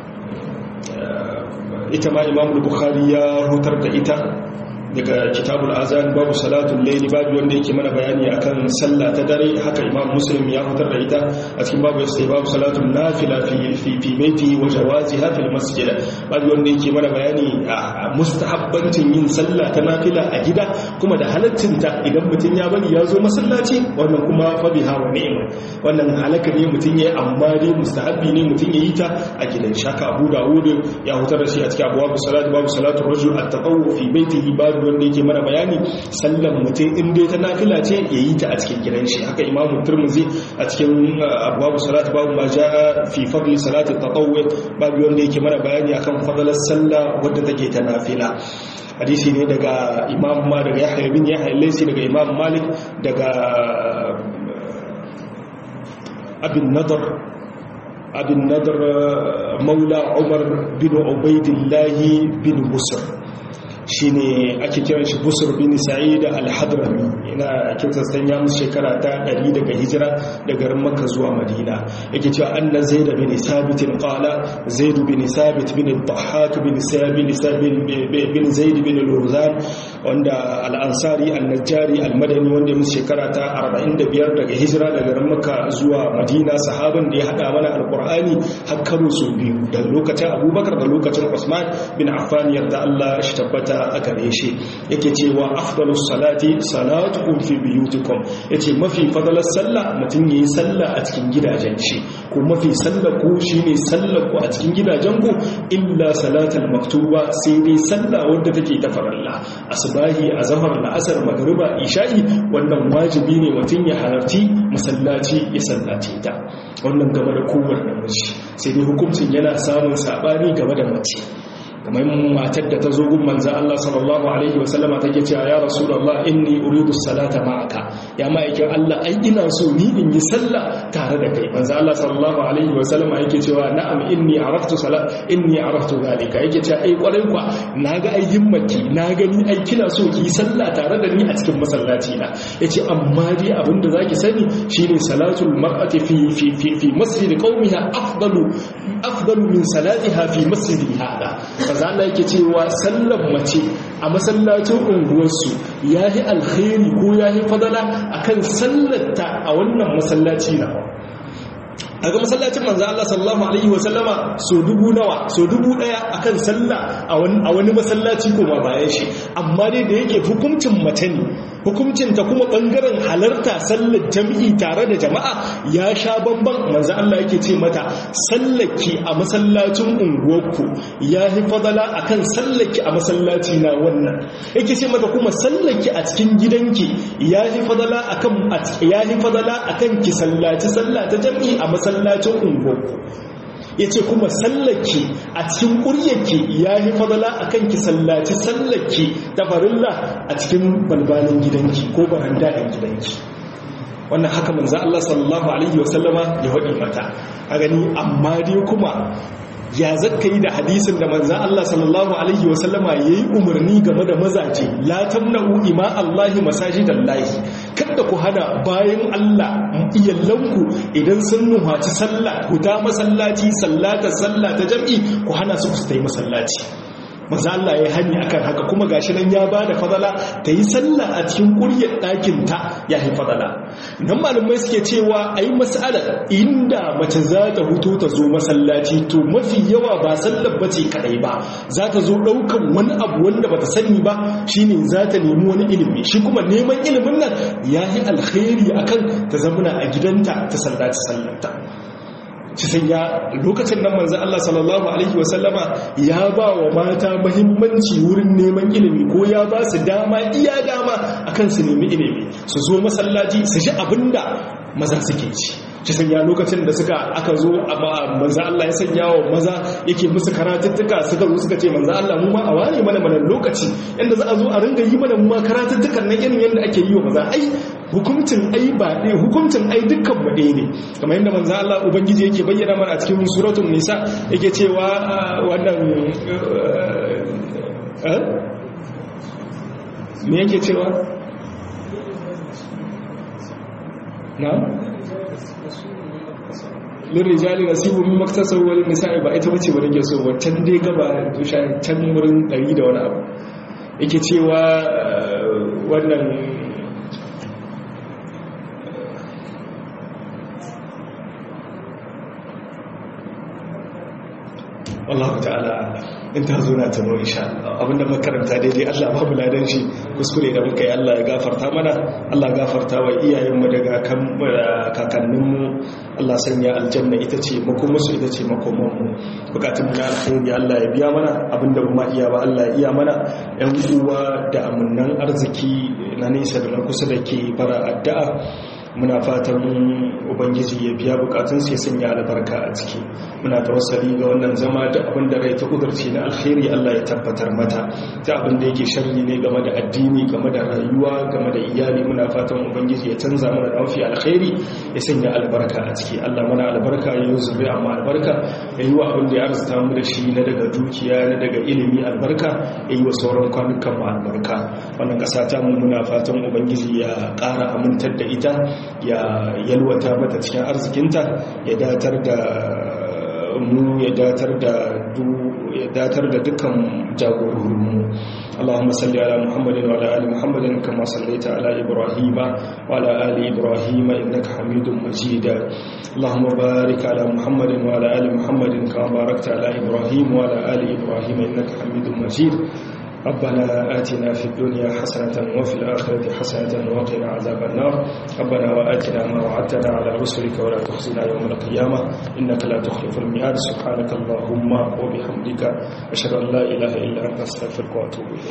S2: ita ma imam bukhari ya hutar da ita daga kitabul azan babu salatul layli babu wanda yake mana bayani akan sallah ta dare haka imam muslim ya fitar da ita a cikin babu sai babu salatul nafila fi fi fi baiti wa jawaziha fil masjid babu wanda yake mana bayani a mustahabbancin yin sallah ta nafila a gida kuma da halaccin ta idan mutun ya bari ya zo masallaci wannan kuma fa biha wa ni'ma wannan halaka ne mutun yayi amma dai mustahabbi ne mutun yayi ta a gidan shaka abu dawud ya hutar da shi a cikin abwabu salat babu salatul rajul at-tatawwu fi baitihi babu wanda yake mana bayani sallan mutum in dai ta nafila ce ya yi ta a cikin gidan shi haka imamu turmuzi a cikin abubuwa salatu babu ma ja fi fadli salati tatawwi babu wanda yake mana bayani akan fadalar sallah wadda take ta nafila hadisi ne daga imam ma daga yahya bin yahya laysi daga imam malik daga abin nadar abin nadar maula umar bin ubaidillahi bin musar shi ne ake kiran shi busur bin sa'id al-hadrami ina kirtastan ya musu shekara ta 100 daga hijira daga garin makka zuwa madina yake cewa anna zaid bin sabit qala zaid bin sabit bin al-dhahhak bin sabit bin zaid bin al-urzan wanda al-ansari al-najjari al-madani wanda ya musu shekara ta 45 daga hijira daga garin makka zuwa madina sahaban da ya hada mana al-qur'ani har karo su biyu da lokacin abubakar da lokacin usman bin affan yarda Allah shi tabbata a gare shi yake cewa afdalus salati salatukum fi biyutikum yace mafi fadalar sallah mutum yayi sallah a cikin gidajen shi ko mafi sallah ko shine sallah ko a cikin gidajen ku illa salatul maktuba sai dai sallah wanda take ta farilla asbahi azhar la'asar magriba isha'i wannan wajibi ne mutum ya halarci masallaci ya sallace ta wannan game da kowanne namiji sai dai hukuncin yana samun sabani game da mace kamar matar da ta zo gun manzan Allah sallallahu Alaihi wasallama take cewa ya rasulallah inni uridu salata ma'aka ya ma'aikin Allah ai ina so ni in yi sallah tare da kai manzan Allah sallallahu Alaihi wasallama yake cewa na'am inni araftu salat inni araftu zalika yake cewa ai kwarai kwa na ga ai himmaki na gani ai kina so ki yi sallah tare da ni a cikin masallaci na yace amma dai abin da zaki sani shine salatul mar'ati fi fi fi, fi masjid qaumiha afdalu afdalu min salatiha fi masjidi hada manzo Allah yake cewa sallar mace a masallacin unguwarsu yayi alkhairi ko yayi fadala akan sallarta a wannan masallaci na a ga masallacin manzo Allah sallallahu alaihi wa sallama so dubu nawa so dubu daya akan sallah a wani masallaci kuma bayan shi amma dai da yake hukuncin mace ne hukuncin ta kuma bangaren halarta sallar jami'i tare da jama'a ya sha bamban manzo Allah yake ce mata sallaki a masallacin unguwarku ya fi fadala akan sallaki a masallaci na wannan yake ce mata kuma sallaki a cikin gidanki ya fi fadala akan ya fi fadala akan ki sallaci sallah ta jami'i a masallacin unguwarku ya ce kuma sallake a cikin ƙuryarki ya yi fadala a kan ki sallaci sallake da farilla a cikin balbalin gidanki ko baranda ɗan gidanki wannan haka manza Allah sallallahu Alaihi wasallama ya waɗi mata a gani amma dai kuma ya zaka yi da hadisin da manza Allah sallallahu Alaihi wasallama ya yi umarni game da mazaje la tamna'u ima Allahi masajidallahi kada ku hana bayan Allah iyalanku idan sun nuhaci sallah ku ta masallaci sallata sallah ta jam'i ku hana su su ta yi masallaci maza Allah ya hani akan haka kuma gashi nan ya bada fadala ta yi sallah a cikin ƙuryar ɗakin ta ya yi fadala nan malamai suke cewa a yi mas'alar inda mace za ta hutu ta zo masallaci to mafi yawa ba sallar bace kadai ba za ta zo ɗaukan wani abu wanda bata sani ba shine za ta nemi wani ilimi shi kuma neman ilimin nan ya yi alkhairi akan ta zamana a gidanta ta sallaci sallarta cikin ya lokacin nan manzan Allah sallallahu Alaihi wasallama ya ba wa mata mahimmanci wurin neman ilimi ko ya ba su dama iya dama akan su nemi ilimi su zo masallaci su shi abinda maza suke ci cikin ya lokacin da suka aka zo manzan Allah ya sanya wa maza yake musu karatuttuka suka zo suka ce manzan Allah mu ma a ware mana mana lokaci yadda za a zo a ringa yi mana mu ma karatuttukan nan irin yadda ake yi wa maza ai hukuncin ai ba ɗaya hukuncin ai dukkan mu ɗaya ne kamar yadda manzo Allah ubangiji yake bayyana mana a cikin suratul nisa yake cewa wannan me yake cewa na lirijali nasibu min maktasar wal nisa'i ba ita bace ba nake so wancan dai gaba tusha can wurin 100 da wani abu yake cewa wannan Allah ta'ala in ta zo na tano insha Allah abinda makaranta daidai Allah babu ladan shi kuskure da muka yi Allah ya gafarta mana Allah gafarta wa iyayenmu daga kakanninmu Allah sanya aljanna ita ce makomarsu ita ce makomanmu bukatun na alkhairi Allah ya biya mana abinda ba iya ba Allah ya iya mana yan uwa da amunnan arziki na nesa da na kusa da ke bara addu'a muna fatan ubangiji ya biya bukatun sai sanya albarka a ciki muna tawassali ga wannan zama da abin da rai ta kudurci na alkhairi Allah ya tabbatar mata ta abin da yake sharri ne game da addini game da rayuwa game da iyali muna fatan ubangiji ya canza mana da mafi alkhairi ya sanya albarka a ciki Allah mana albarka ya yi zuri amma albarka ya yi wa abin da ya arzuta mu da shi na daga dukiya na daga ilimi albarka ya yi wa sauran kwanukan mu albarka wannan kasa ta mu muna fatan ubangiji ya ƙara amintar da ita ya yalwata mata cikin arzikinta ya datar da mu ya datar da ya datar da dukkan jagororinmu اللهم صل على محمد وعلى ال محمد كما صليت على ابراهيم وعلى ال ابراهيم انك حميد مجيد اللهم بارك على محمد وعلى ال محمد كما باركت على ابراهيم وعلى ال ابراهيم انك حميد مجيد ربنا آتنا في الدنيا حسنة وفي الآخرة حسنة وقنا عذاب النار ربنا وآتنا ما وعدتنا على رسلك ولا تخزنا يوم القيامة إنك لا تخلف الميعاد سبحانك اللهم وبحمدك أشهد أن لا إله إلا أنت أستغفرك وأتوب إليك